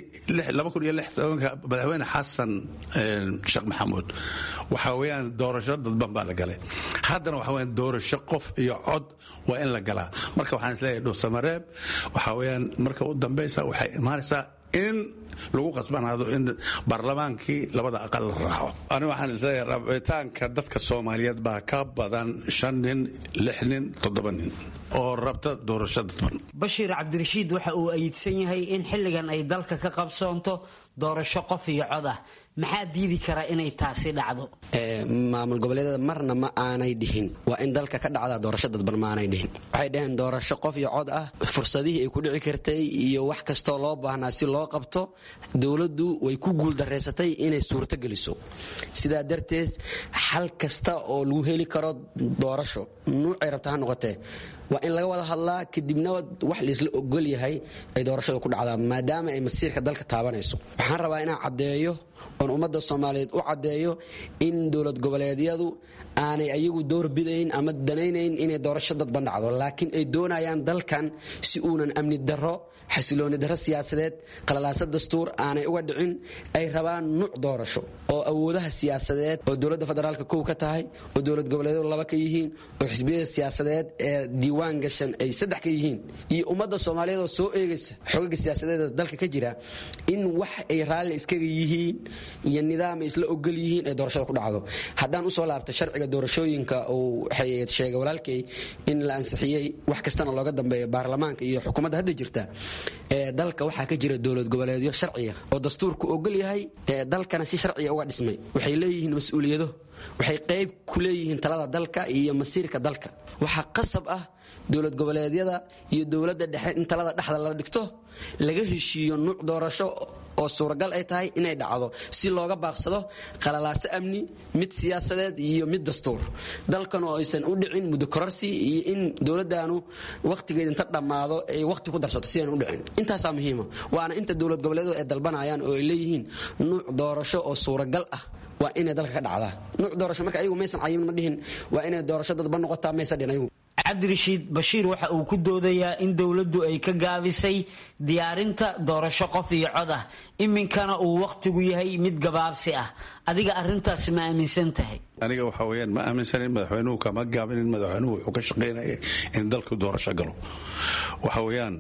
madaxweyne xasan sheekh maxamuud waxaa weyaan doorasho dadban baa la galay haddana waxa weyaan doorasho qof iyo cod waa in la galaa marka waxaan isleeyahay dhuusamareeb waxaa weyaan marka u dambaysa waxay imaanaysaa in lagu qasbanaado in baarlamaankii labada aqal la raaco ani waxaan isleeyahay rabitaanka dadka soomaaliyeed baa ka badan shan nin lix nin toddoba nin oo rabta doorasho dadban bashiir cabdirashiid waxa uu ayidsan yahay in xilligan ay dalka ka qabsoonto doorasho qof iyo cod ah maxaa diidi kara inay taasi dhacdo maamul goboleedyada marna ma aanay dhihin waa in dalka ka dhacdaa doorasho dadban ma aanay dhihin waxay dhaheen doorasho qof iyo cod ah fursadihii ay ku dhici kartay iyo wax kastoo loo baahnaa si loo qabto dowladdu way ku guuldareysatay inay suurto geliso sidaa darteed xal kasta oo lagu heli karo doorasho nuucay rabta ha noqotee waa in laga wada hadlaa kadibna wax laisla ogol yahay ay doorashada ku dhacdaa maadaama ay masiirka dalka taabanayso waxaan rabaa inaan caddeeyo oon ummadda soomaaliyeed u caddeeyo in dowlad goboleedyadu aanay ayagu door bidayn ama danaynayn inay doorasho dadban dhacdo laakiin ay doonayaan dalkan si uunan amni darro xasilooni darro siyaasadeed qalalaasa dastuur aanay uga dhicin ay rabaan nuuc doorasho oo awoodaha siyaasadeed oo dowladda federaalka kow ka tahay oo dowlad goboleedyadu laba ka yihiin oo xisbiyada siyaasadeed ee diiwaan gashan ay saddex ka yihiin iyo ummadda soomaaliyeed oo soo eegaysa xogaga siyaasadeeda dalka ka jira in wax ay raalli iskaga yihiin iyo nidaam ay isla ogol yihiin ay doorashada ku dhacdo haddaan usoo laabta sharciga doorashooyinka uu sheegay walaalkay in la ansixiyey wax kastana looga dambeeyo baarlamaanka iyo xukuumadda hadda jirta dalka waxaa ka jira dowlad goboleedyo sharciya oo dastuurku ogol yahay dalkana si sharciya uga dhismay waxay leeyihiin mas-uuliyado waxay qayb ku leeyihiin talada dalka iyo masiirka dalka waxaa qasab ah dowlad goboleedyada iyo dowladda dhexe in talada dhexda la dhigto laga heshiiyo nuuc doorasho oo suuragal ay tahay inay dhacdo si looga baaqsado qalalaaso amni mid siyaasadeed iyo mid dastuur dalkan oo aysan u dhicin muddo kororsi iyo in dowladdaanu wakhtigeed inta dhammaado ay wakhti ku darsato si aynan u dhicin intaasaa muhiima waana inta dowlad goboleedyadu ay dalbanayaan oo ay leeyihiin nuuc doorasho oo suuragal ah waa inay dalka ka dhacdaa nuuc doorasho marka ayagu maysan cayimin ma dhihin waa inay doorasho dadba noqotaa maysan dhihin ayagu cabdirashiid bashiir waxa uu ku doodayaa in dowladdu ay ka gaabisay diyaarinta doorasho qof iyo cod ah iminkana uu wakhtigu yahay mid gabaabsi ah adiga arintaas ma aaminsan tahay aniga waxa weyaan ma aaminsanin madaxweynuhu kama gaabinin madaxweynuhu wuxuu ka shaqaynaya in dalku doorasho galo waxa weyaan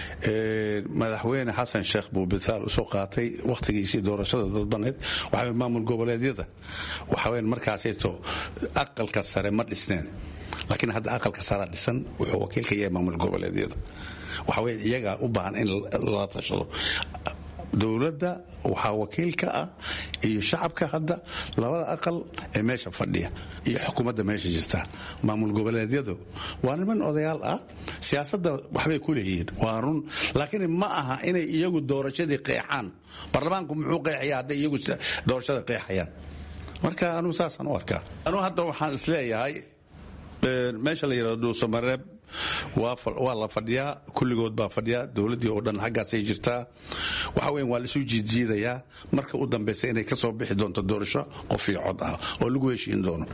madaxweyne xasan sheekh buu bitaal usoo qaatay wakhtigiisii doorashada dadbaneed waxa maamul goboleedyada waxa weyaan markaasayto aqalka sare ma dhisneen laakiin hadda aqalka saraa dhisan wuxuu wakiil ka yahay maamul goboleedyada waxa weye iyagaa u baahan in lala tashado dowladda waxaa wakiil ka ah iyo shacabka hadda labada aqal ee meesha fadhiya iyo xukuumadda meesha jirta maamul goboleedyadu waa niman odayaal ah siyaasadda waxbay ku leeyihiin waa run laakiin ma aha inay iyagu doorashadii qeexaan baarlamaanku muxuu qeexaya hadday iyagu doorashada qeexayaan marka anugu saasaan u arkaa anugu hadda waxaan isleeyahay meesha la yidhahdo dhuusamareeb waa la fadhiyaa kulligood baa fadhiya dowladdii oo dhan xaggaasay jirtaa waxa weyan waa laisu jiidjiidayaa marka u dambaysa inay kasoo bixi doonto doorasho qof iyo cod ah oo lagu heshiin doono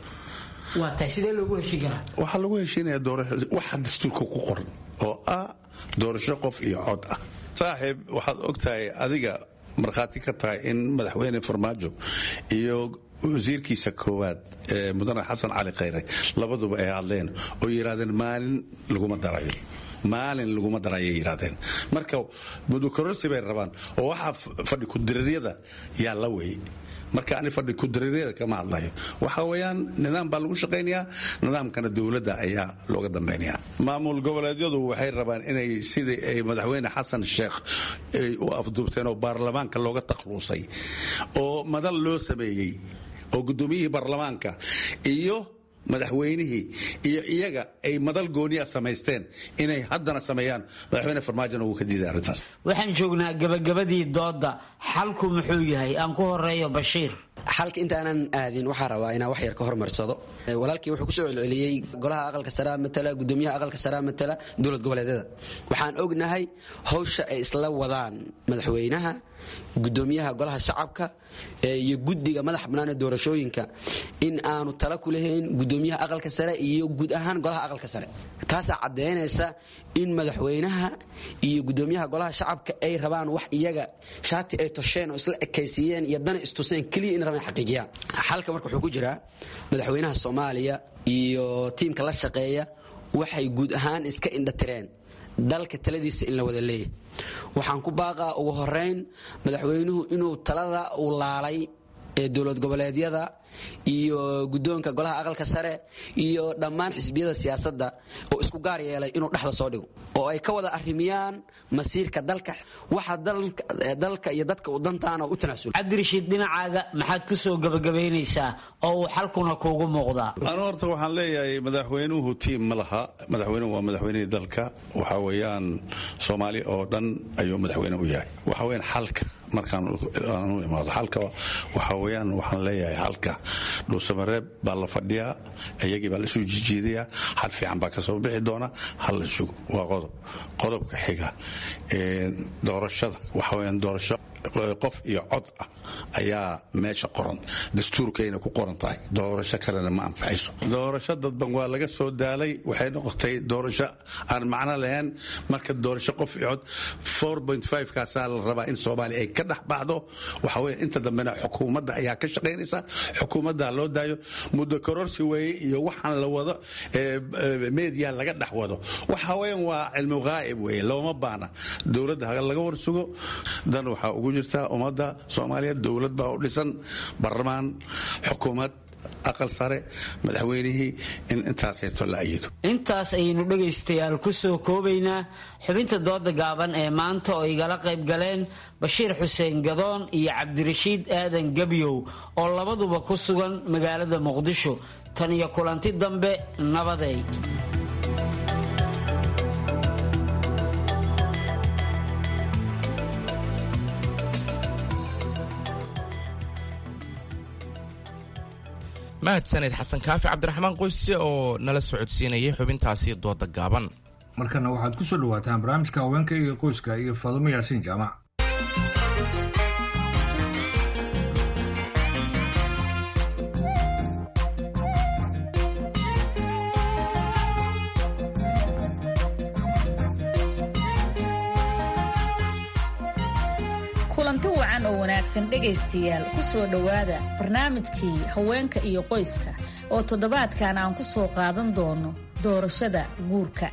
waxaa lagu heshiinaya waxa dastuurka ku qoran oo ah doorasho qof iyo cod ah saaxiib waxaad ogtahay adiga markhaati ka tahay in madaxweyne farmaajo iyo wasiirkiisa koowaad ee mudane xasan cali khayre labaduba ay hadleen oo yidhahdeen maalin laguma darayo maalin laguma darayay yidhahdeen marka mudukororsi bay rabaan oo waxaa fadhi ku-diriiryada yaa la wey marka ani fadhi ku-diriiryada kama hadlayo waxa weeyaan nidaam baa lagu shaqaynayaa nidaamkana dowladda ayaa looga dambaynaya maamul goboleedyadu waxay rabaan inay sidii ay madaxweyne xasan sheekh ay u afduubteen oo baarlamaanka looga takhluusay oo madal loo sameeyey oo gudoomiyihii baarlamaanka iyo madaxweynihii iyo iyaga ay madal gooniya samaysteen inay haddana sameeyaan madaxweyne farmaajona wuu ka diiday arrintaas waxaan joognaa gabagabadii doodda xalku muxuu yahay aan ku horeeyo bashiir xalka intaanan aadin waxaa rabaa inaan wax yar ka hormarsado walaalkii wuxuu kusoo celceliyey golaha aqalka saraa matala gudoomiyaha aqalka saraa matala dowlad goboleedyada waxaan ognahay hawsha ay isla wadaan madaxweynaha gudoomiyaha golaha shacabka iyo guddiga madax bannaan ee doorashooyinka in aanu tala ku lahayn gudoomiyaha aqalka sare iyo guud ahaan golaha aqalka sare taasaa caddaynaysa in madaxweynaha iyo gudoomiyaha golaha shacabka ay rabaan wax iyaga shaati ay tosheen oo isla ekaysiiyeen iyo dana istuseen keliya in rabaan xaqiijiyaan xalka marka wuxuu ku jiraa madaxweynaha soomaaliya iyo tiimka la shaqeeya waxay guud ahaan iska indhatireen dalka taladiisa in la wada leeyahy waxaan ku baaqaa ugu horeyn madaxweynuhu inuu talada uu laalay ee dowlad goboleedyada iyo guddoonka golaha aqalka sare iyo dhammaan xisbiyada siyaasadda oo isku gaar yeelay inuu dhexda soo dhigo oo ay ka wada arrimiyaan masiirka dalka waxa dalka iyo dadka u dantaana u tanaasul cabdirashiid dhinacaaga maxaad ku soo gabagabaynaysaa oo uu xalkuna kuugu muuqdaa anu horta waxaan leeyahay madaxweynuhu tiim ma laha madaxweynuhu waa madaxweynihii dalka waxa weeyaan soomaali oo dhan ayuu madaxweyne u yahay waxa weeyaan xalka markaan aan u imaado xalka waxa weeyaan waxaan leeyahay xalka dhuusamareeb baa la fadhiyaa iyagii baa laisu jijiidayaa xal fiican baa kasoo bixi doona hal la sugo waa qodob qodobka xiga doorashada waxa weeyaan doorasho qof iyo cod ah ayaa meesha qoran dastuurkayna ku qoran tahay doorasho kalena ma anfacayso doorasho dadban waa laga soo daalay waxay noqotay doorasho aan macno lahayn marka doorasho qof iyo cod kaasaa la rabaa in soomaaliya ay ka dhex baxdo waxa weye inta dambena xukuumadda ayaa ka shaqaynaysa xukuumadda loo daayo muddo kororsi weeye iyo waxaan la wado media laga dhex wado waxa weyan waa cilmu ghaa'ib weeye looma baana dowladda ha laga warsugo dan waxaa ugu jirta ummadda soomaaliya dowlad baa u dhisan baarlamaan xukuumad aqal sare madaxweynihii in intaaseeto la ayido intaas ayaynu dhegaystayaal ku soo koobaynaa xubinta dooda gaaban ee maanta oo igala qayb galeen bashiir xuseen gadoon iyo cabdirashiid aadan gebyow oo labaduba ku sugan magaalada muqdisho tan iyo kulanti dambe nabaday mahadsaned xasan kaafi cabdiraxmaan qoyse oo nala socodsiinayay xubintaasi dooda gaaban markana waxaad ku soo dhawaataan barnaamijka haweenka iyo qoyska iyo faadumo yaasiin jaamac kulanti wacan oo wanaagsan dhegaystayaal ku soo dhowaada barnaamijkii haweenka iyo qoyska oo toddobaadkan aan ku soo qaadan doono doorashada guurka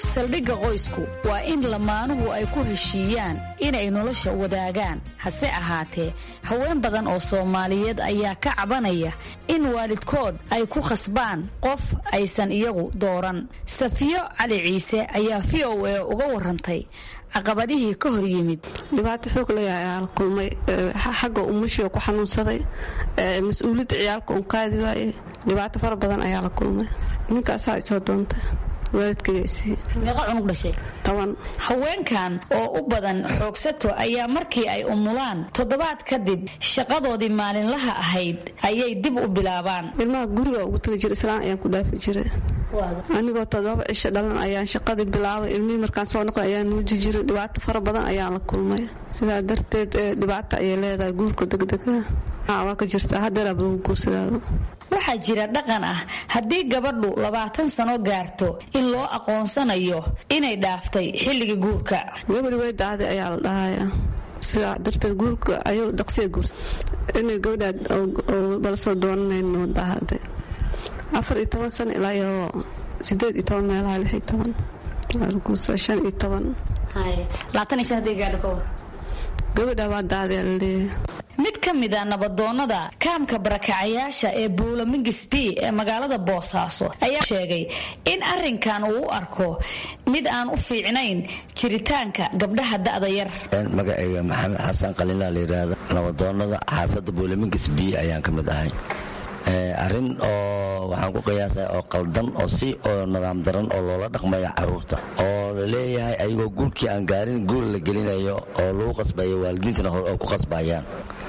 saldhigga qoysku waa in lamaanuhu ay ku heshiiyaan inay nolosha wadaagaan hase ahaatee haween badan oo soomaaliyeed ayaa ka cabanaya in waalidkood ay ku khasbaan qof aysan iyagu dooran safiyo cali ciise ayaa v o a uga warantay caqabadihii ka hor yimid dhibaato xoog leeyahay ayaa la kulmay xagga umashiga ku xanuunsaday mas-uuliyadda ciyaalka un qaadi waaye dhibaato fara badan ayaa la kulmay ninkaasaa isoo doontay meeqa cunug dhashay toban haweenkan oo u badan xoogsato ayaa markii ay umulaan toddobaad kadib shaqadoodii maalinlaha ahayd ayay dib u bilaabaan ilmaha guriga ugu tagi jira islaan ayaan ku dhaafi jiray anigoo todoba cisho dhalan ayaan shaqadii bilaabay ilmihii markaan soo noqday ayaan nuuji jiray dhibaato fara badan ayaan la kulmay sidaa darteed dhibaato ayay leedahay guurka degdega waa ka jirtaa hadeeraaba lagu guursadaado waxaa jira dhaqan ah haddii gabadhu labaatan sano gaarto in loo aqoonsanayo inay dhaaftay xilligii guurka gabadhi way daahday ayaa la dhahaya sidaa darteed guurka ayuu dhaqsiya guursa inay gabadhaa bala soo doonanayno daahday afar iyo toban sano ilaa iyo sideed iyo toban meelaha lix iyo toban waa la guursaa shan iyo toban labaatan iyo shan haddii gaadho ka war gabadha waa daahday la leeyahay mid ka mid a nabadoonnada kaamka barakacayaasha ee buulamingis b ee magaalada boosaaso ayaa sheegay in arrinkan uu u arko mid aan u fiicnayn jiritaanka gabdhaha da'da yar magacayga maxamed xasan qalina la yidhaahda nabadoonnada xaafadda buulamingis b ayaan ka mid ahay arrin oo waxaan ku qiyaasay oo qaldan oo si oo nidaam daran oo loola dhaqmaya caruurta oo la leeyahay ayagoo guurkii aan gaarin guur la gelinayo oo lagu qasbayo waalidiintana hore oo ku qasbayaan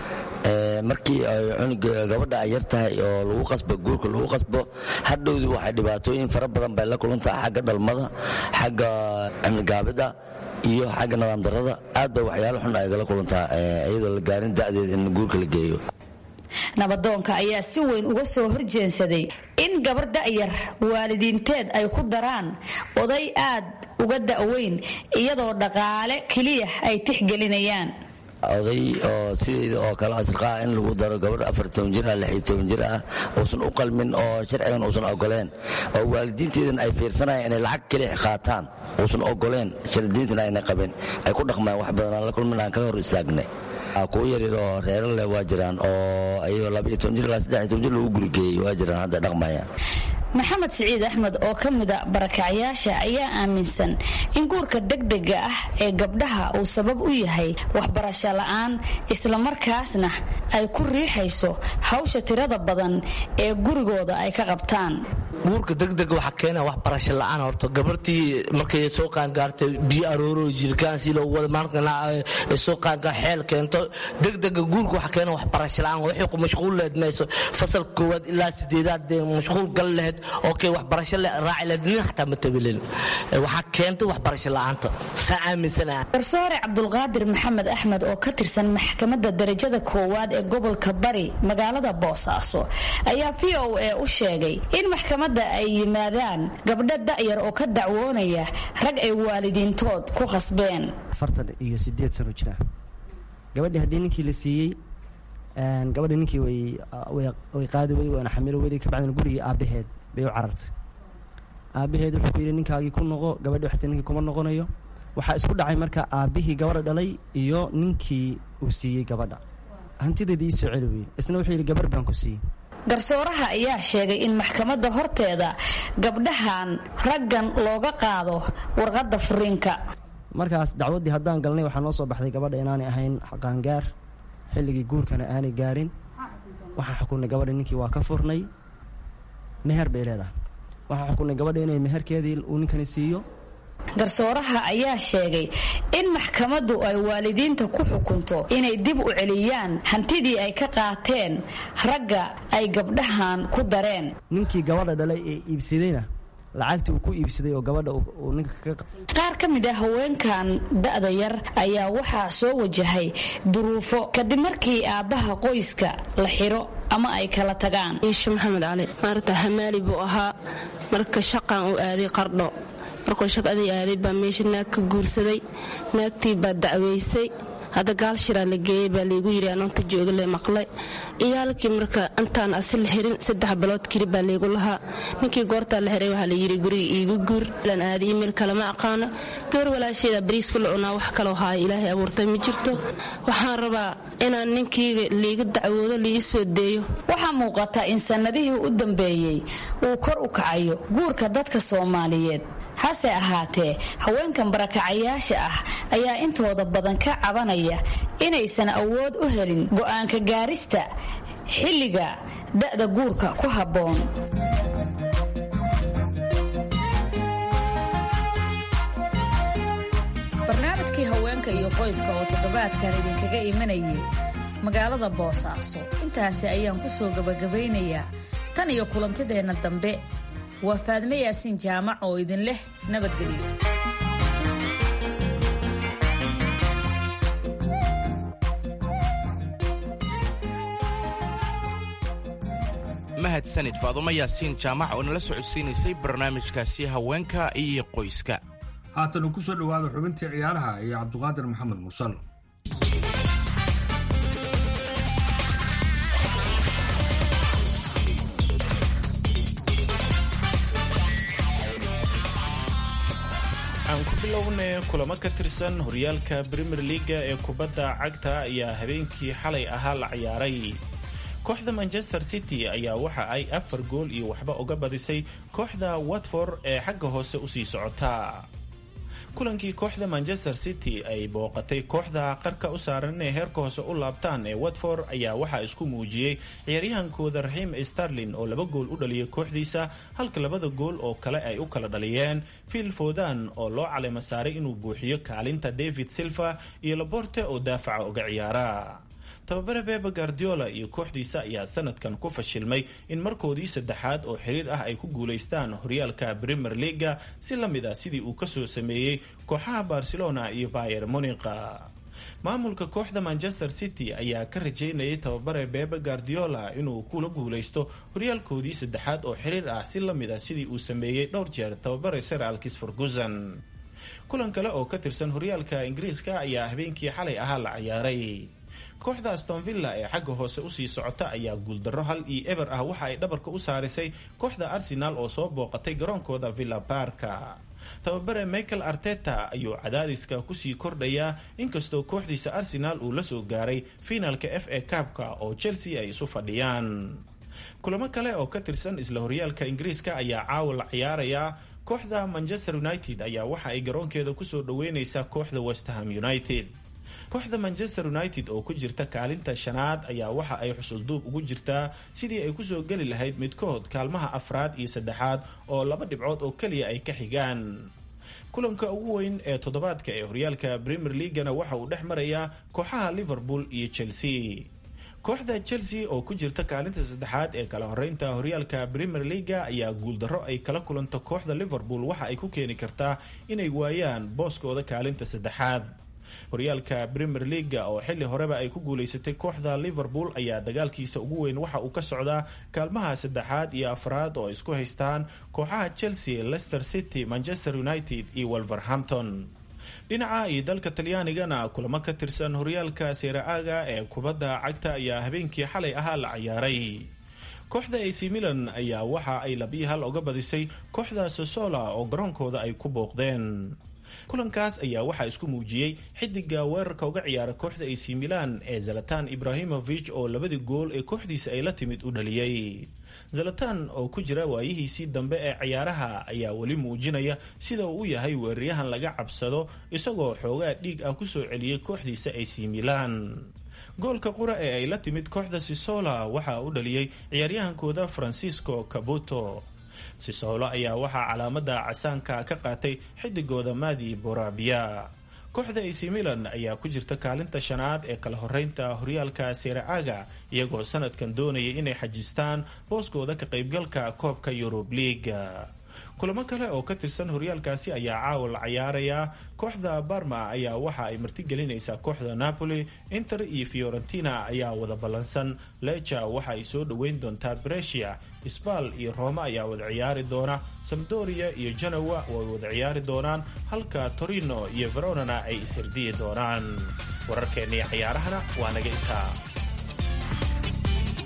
markii ay gabadha ay yar tahay oo lagu qasbo guurka lagu qasbo hadhowdii waxay dhibaatooyin fara badan bay la kulantaha xagga dhalmada xagga cimligaabida iyo xagga nidaam darada aad bay waxyaalo xun aygala kulantaa iyadoo la gaarin da'deed in guurka la geeyo nabadoonka ayaa si weyn uga soo horjeensaday in gabar da'yar waalidiinteed ay ku daraan oday aad uga da'weyn iyadoo dhaqaale keliya ay tixgelinayaan oday oo sideeda oo kale asriqaa in lagu daro gabadh afartoban jir ah lixiyo toban jir ah uusan u qalmin oo sharcigan uusan ogoleen oo waalidiinteedan ay fiirsanayaan inay lacag keliya qaataan uusan ogoleen shardiintana ayna qabin ay ku dhaqmaan wax badanaan la kulmin aan ka hor istaagnay kuwa yaryar oo reero leh waa jiraan oo ayagoo labaiyo toban jir ilaa saddex iyo toban jir lagu gurigeeyey waa jiraan hadda dhaqmayaan maxamed siciid axmed oo ka mida barakacyaasha ayaa aaminsan in guurka degdega ah ee gabdhaha uu sabab u yahay waxbarasho la'aan islamarkaasna ay ku riixayso hawsha tirada badan ee gurigooda ay ka qabtaan guurka degdega waxaa keena waxbarasho la'aan horta gabartii markay soo qaangaartay biyo arooro jirkaan si loogu wada maalinka soo qaangaar xeel keento degdega guurka waxaa keena waxbarasho la'aan waxay ku mashquul lehed mayso fasalka koowaad ilaa sideedaad dee mashquul gal lehed okay waxbarasho raaci lehed nin xataa ma tabilin waxaa keentay waxbarasho la'aanta saa aaminsanaha garsoore cabdulqaadir maxamed axmed oo ka tirsan maxkamadda darajada koowaad ee gobolka bari magaalada boosaaso ayaa v o a u sheegay in maxkamadda ay yimaadaan gabdho da'yar oo ka dacwoonaya rag ay waalidiintood ku khasbeen afartan iyo sideed sano jira gabadhii haddii ninkii la siiyey gabadhi ninkii way qaadi weyday waana xamilo weyday kabacdina gurigii aabbaheed bay u carartay aabbaheed wuxuu ku yidhi ninkaagii ku noqo gabadhi xataa ninkii kuma noqonayo waxaa isku dhacay marka aabbihii gabadha dhalay iyo ninkii uu siiyey gabadha hantideedii ii soo celi weyey isna wuxuu yidhi gabar baan ku siiyey garsooraha ayaa sheegay in maxkamadda horteeda gabdhahan raggan looga qaado warqadda furiinka markaas dacwaddii haddaan galnay waxaa noo soo baxday gabadha inaanay ahayn qaangaar xilligii guurkana aanay gaarin waxaan xukunnay gabadha ninkii waa ka furnay meher bay leedahay waxaan xukunnay gabadha inay meherkeedii uu ninkani siiyo garsooraha ayaa sheegay in maxkamaddu ay waalidiinta ku xukunto inay dib u celiyaan hantidii ay ka qaateen ragga ay gabdhahan ku dareen ninkii gabadha dhalay ee iibsadayna lacagtii uu ku iibsaday oo gabadha uu ninka ka qaar ka mid ah haweenkan da'da yar ayaa waxaa soo wajahay duruufo kadib markii aabbaha qoyska la xiro ama ay kala tagaan iisho maxamed cali maarata hamaali buu ahaa marka shaqan uu aaday qardho markuu shaqadii aaday baa meesha naag ka guursaday naagtii baa dacwaysay hadda gaal shiraa la geeyey baa laygu yidhi anoonta jooga le maqlay iyaalkii marka intaan asi la xirin saddex bilood kiri baa laygu lahaa ninkii goortaa la xiray waxaa layidhi guriga iigu guur lan aada iimayl kalama aqaano gabar walaasheeda bariiska la cunaa wax kaloo haaya ilaahay abuurtay ma jirto waxaan rabaa inaan ninkiyga liiga dacwoodo liii soo deeyo waxaa muuqata in sannadihii u dambeeyey uu kor u kacayo guurka dadka soomaaliyeed hase ahaatee haweenkan barakacayaasha ah ayaa intooda badan ka cabanaya inaysan awood u helin go'aanka gaarista xilliga da'da guurka ku habboon barnaamijkii haweenka iyo qoyska oo toddobaadkan idinkaga imanayay magaalada boosaaso intaasi ayaan ku soo gabagabaynayaa tan iyo kulantideenna dambe waa faadme yaasiin jaamac oo idin leh nabadgelyo mahadsanid faadumo yaasiin jaamac oo nala socodsiinaysay barnaamijkaasi haweenka iyo qoyska haatan ku soo dhowaada xubintii ciyaaraha iyo cabduqaadir maxamed mursal aan ku bilownay kulamo ka tirsan horyaalka premier leaga ee kubadda cagta ayaa habeenkii xalay ahaa la ciyaaray kooxda manchester city ayaa waxa ay afar gool iyo waxba uga badisay kooxda watford ee xagga hoose usii socota kulankii kooxda manchester city ay booqatay kooxda qarka u saaran inay heerka hoose u laabtaan ee watford ayaa waxaa isku muujiyey ciyaaryahankooda raxiim starlin oo laba gool u dhaliyay kooxdiisa halka labada gool oo kale ay u kala dhaliyeen phil fodan oo loo caleema saaray inuu buuxiyo kaalinta david silva iyo laborte oo daafaca uga ciyaara tababare bebe guardiola iyo kooxdiisa ayaa sanadkan ku fashilmay in markoodii saddexaad oo xiriir ah ay ku guulaystaan horyaalka premier leaga si la mid ah sidii uu kasoo sameeyey kooxaha barcelona iyo bayer monica maamulka kooxda manchester city ayaa ka rajeynayay tababare bebe guardiola inuu kula guulaysto horyaalkoodii saddexaad oo xiriir ah si la mid ah sidii uu sameeyey dhowr jeer tababare sir alkis ferguson kulan kale oo ka tirsan horyaalka ingiriiska ayaa habeenkii xalay ahaa la ciyaaray kooxda aston villa ee xagga hoose usii socota ayaa guuldarro hal iyo eber ah waxa ay dhabarka u saarisay kooxda arsenal oo soo booqatay garoonkooda villa barka tababare michael arteta ayuu cadaadiska kusii kordhayaa inkastoo kooxdiisa arsenal uu la soo gaaray fiinaalka f a kaabka oo chelsea ay isu fadhiyaan kulamo kale oo ka tirsan isla horyaalka ingiriiska ayaa caawa la ciyaarayaa kooxda manchester united ayaa waxa ay garoonkeeda kusoo dhaweyneysaa kooxda westham united kooxda manchester united oo ku jirta kaalinta shanaad ayaa waxa ay xusulduub ugu jirtaa sidii ay kusoo geli lahayd midkood kaalmaha afraad iyo saddexaad oo laba dhibcood oo keliya ay ka xigaan kulanka ugu weyn ee toddobaadka ee horyaalka premier leagana waxa uu dhex marayaa kooxaha liverpool iyo chelsea kooxda chelsea oo ku jirta kaalinta saddexaad ee kala horeynta horyaalka premier leaga ayaa guuldarro ay kala kulanto kooxda liverpool waxa ay ku keeni kartaa inay waayaan booskooda kaalinta saddexaad horyaalka premier leaga oo xilli horeba ay ku guulaysatay kooxda liverpool ayaa dagaalkiisa ugu weyn waxa uu ka socdaa kaalmaha saddexaad iyo afraad oo isku haystaan kooxaha chelsea leicester city manchester united iyo wolverhampton dhinaca iyo dalka talyaanigana kulamo ka tirsan horyaalka seera-aaga ee kubadda cagta ayaa habeenkii xalay ahaa la ciyaaray kooxda ac milan ayaa waxa ay labiyi hal oga badisay kooxda sosola oo garoonkooda ay ku booqdeen kulankaas ayaa waxaa isku muujiyey xidiga weerarka uga ciyaara kooxda ac milan ee zalatan ibrahimovich oo labadii gool ee kooxdiisa ay la timid u dhaliyey zalatan oo ku jira waayihiisii dambe ee ciyaaraha ayaa weli muujinaya sida uu u yahay weeraryahan laga cabsado isagoo xoogaa dhiig ah kusoo celiyey kooxdiisa ac milan goolka qura ee ay la timid kooxda sisola waxaa u dhaliyey ciyaaryahankooda francisco cabuto sisolo ayaa waxaa calaamada casaanka ka qaatay xidigooda madi borabia kooxda ac milan ayaa ku jirta kaalinta shanaad ee kala horeynta horyaalka seera-aga iyagoo sanadkan doonaya inay xajistaan booskooda ka qaybgalka koobka yurub liiga kulamo kale oo ka tirsan horyaalkaasi ayaa caawa la cayaarayaa kooxda barma ayaa waxa ay martigelinaysaa kooxda napoli inter iyo fiorentina ayaa wada ballansan leja waxa ay soo dhoweyn doontaa bresia sbal iyo roma ayaa wada ciyaari doona samdoria iyo genowa way wada ciyaari doonaan halka torino iyo veronana ay ishirdiyi doonaan wararkeennii cayaarahana waa naga intaa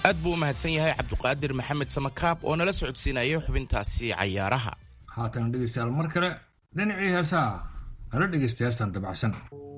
aad buu u mahadsan yahay cabduqaadir maxamed samakaab oo nala socodsiinayay xubintaasi cayaaraha haatana dhegaystayaal mar kale dhinacii heesaha nala dhegaysta heestan dabacsan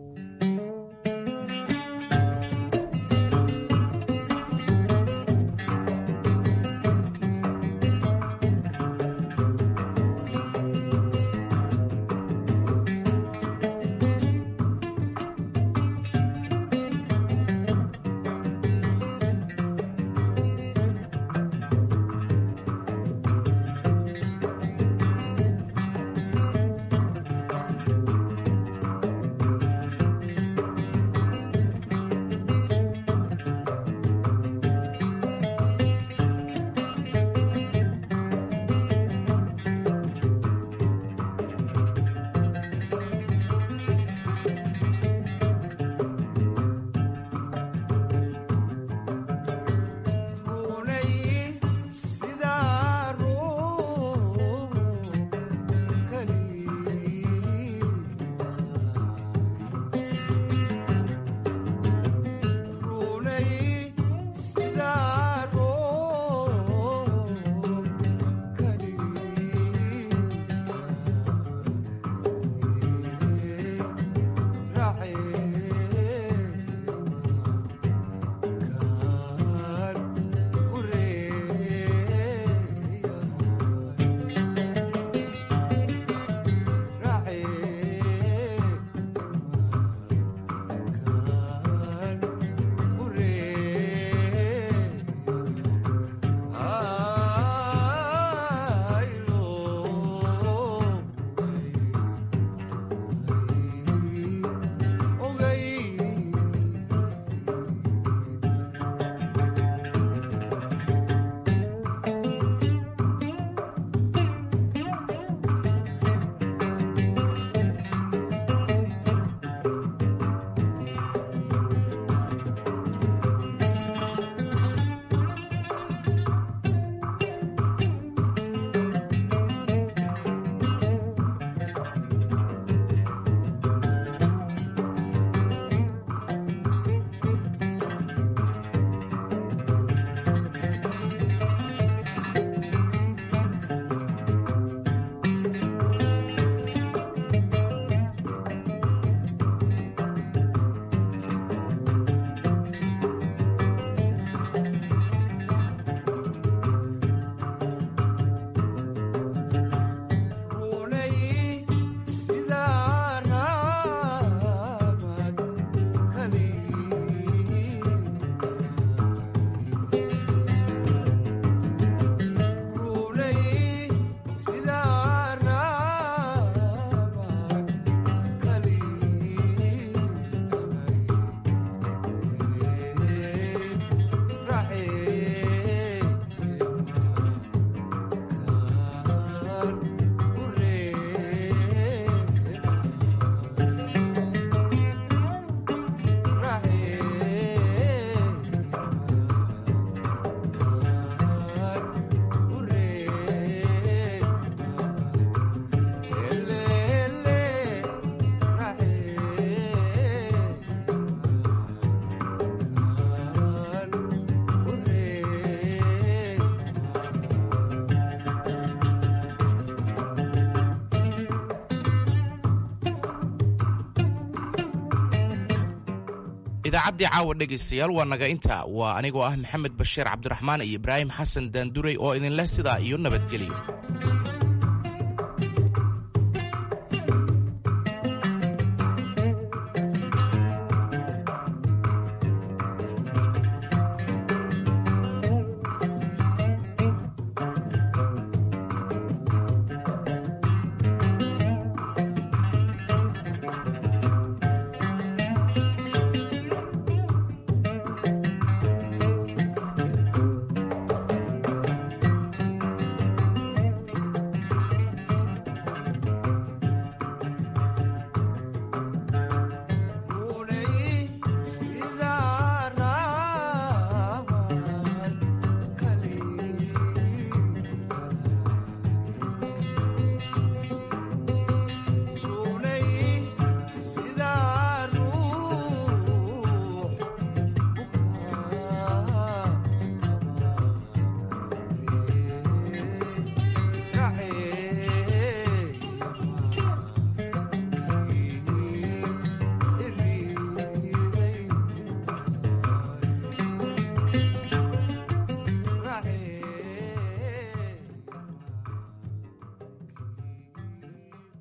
idaacaddii caawa dhegaystayaal waa naga inta waa anigoo ah maxamed bashiir cabdiraxmaan iyo ibraahim xasan daanduray oo idinleh sidaa iyo nabadgelyo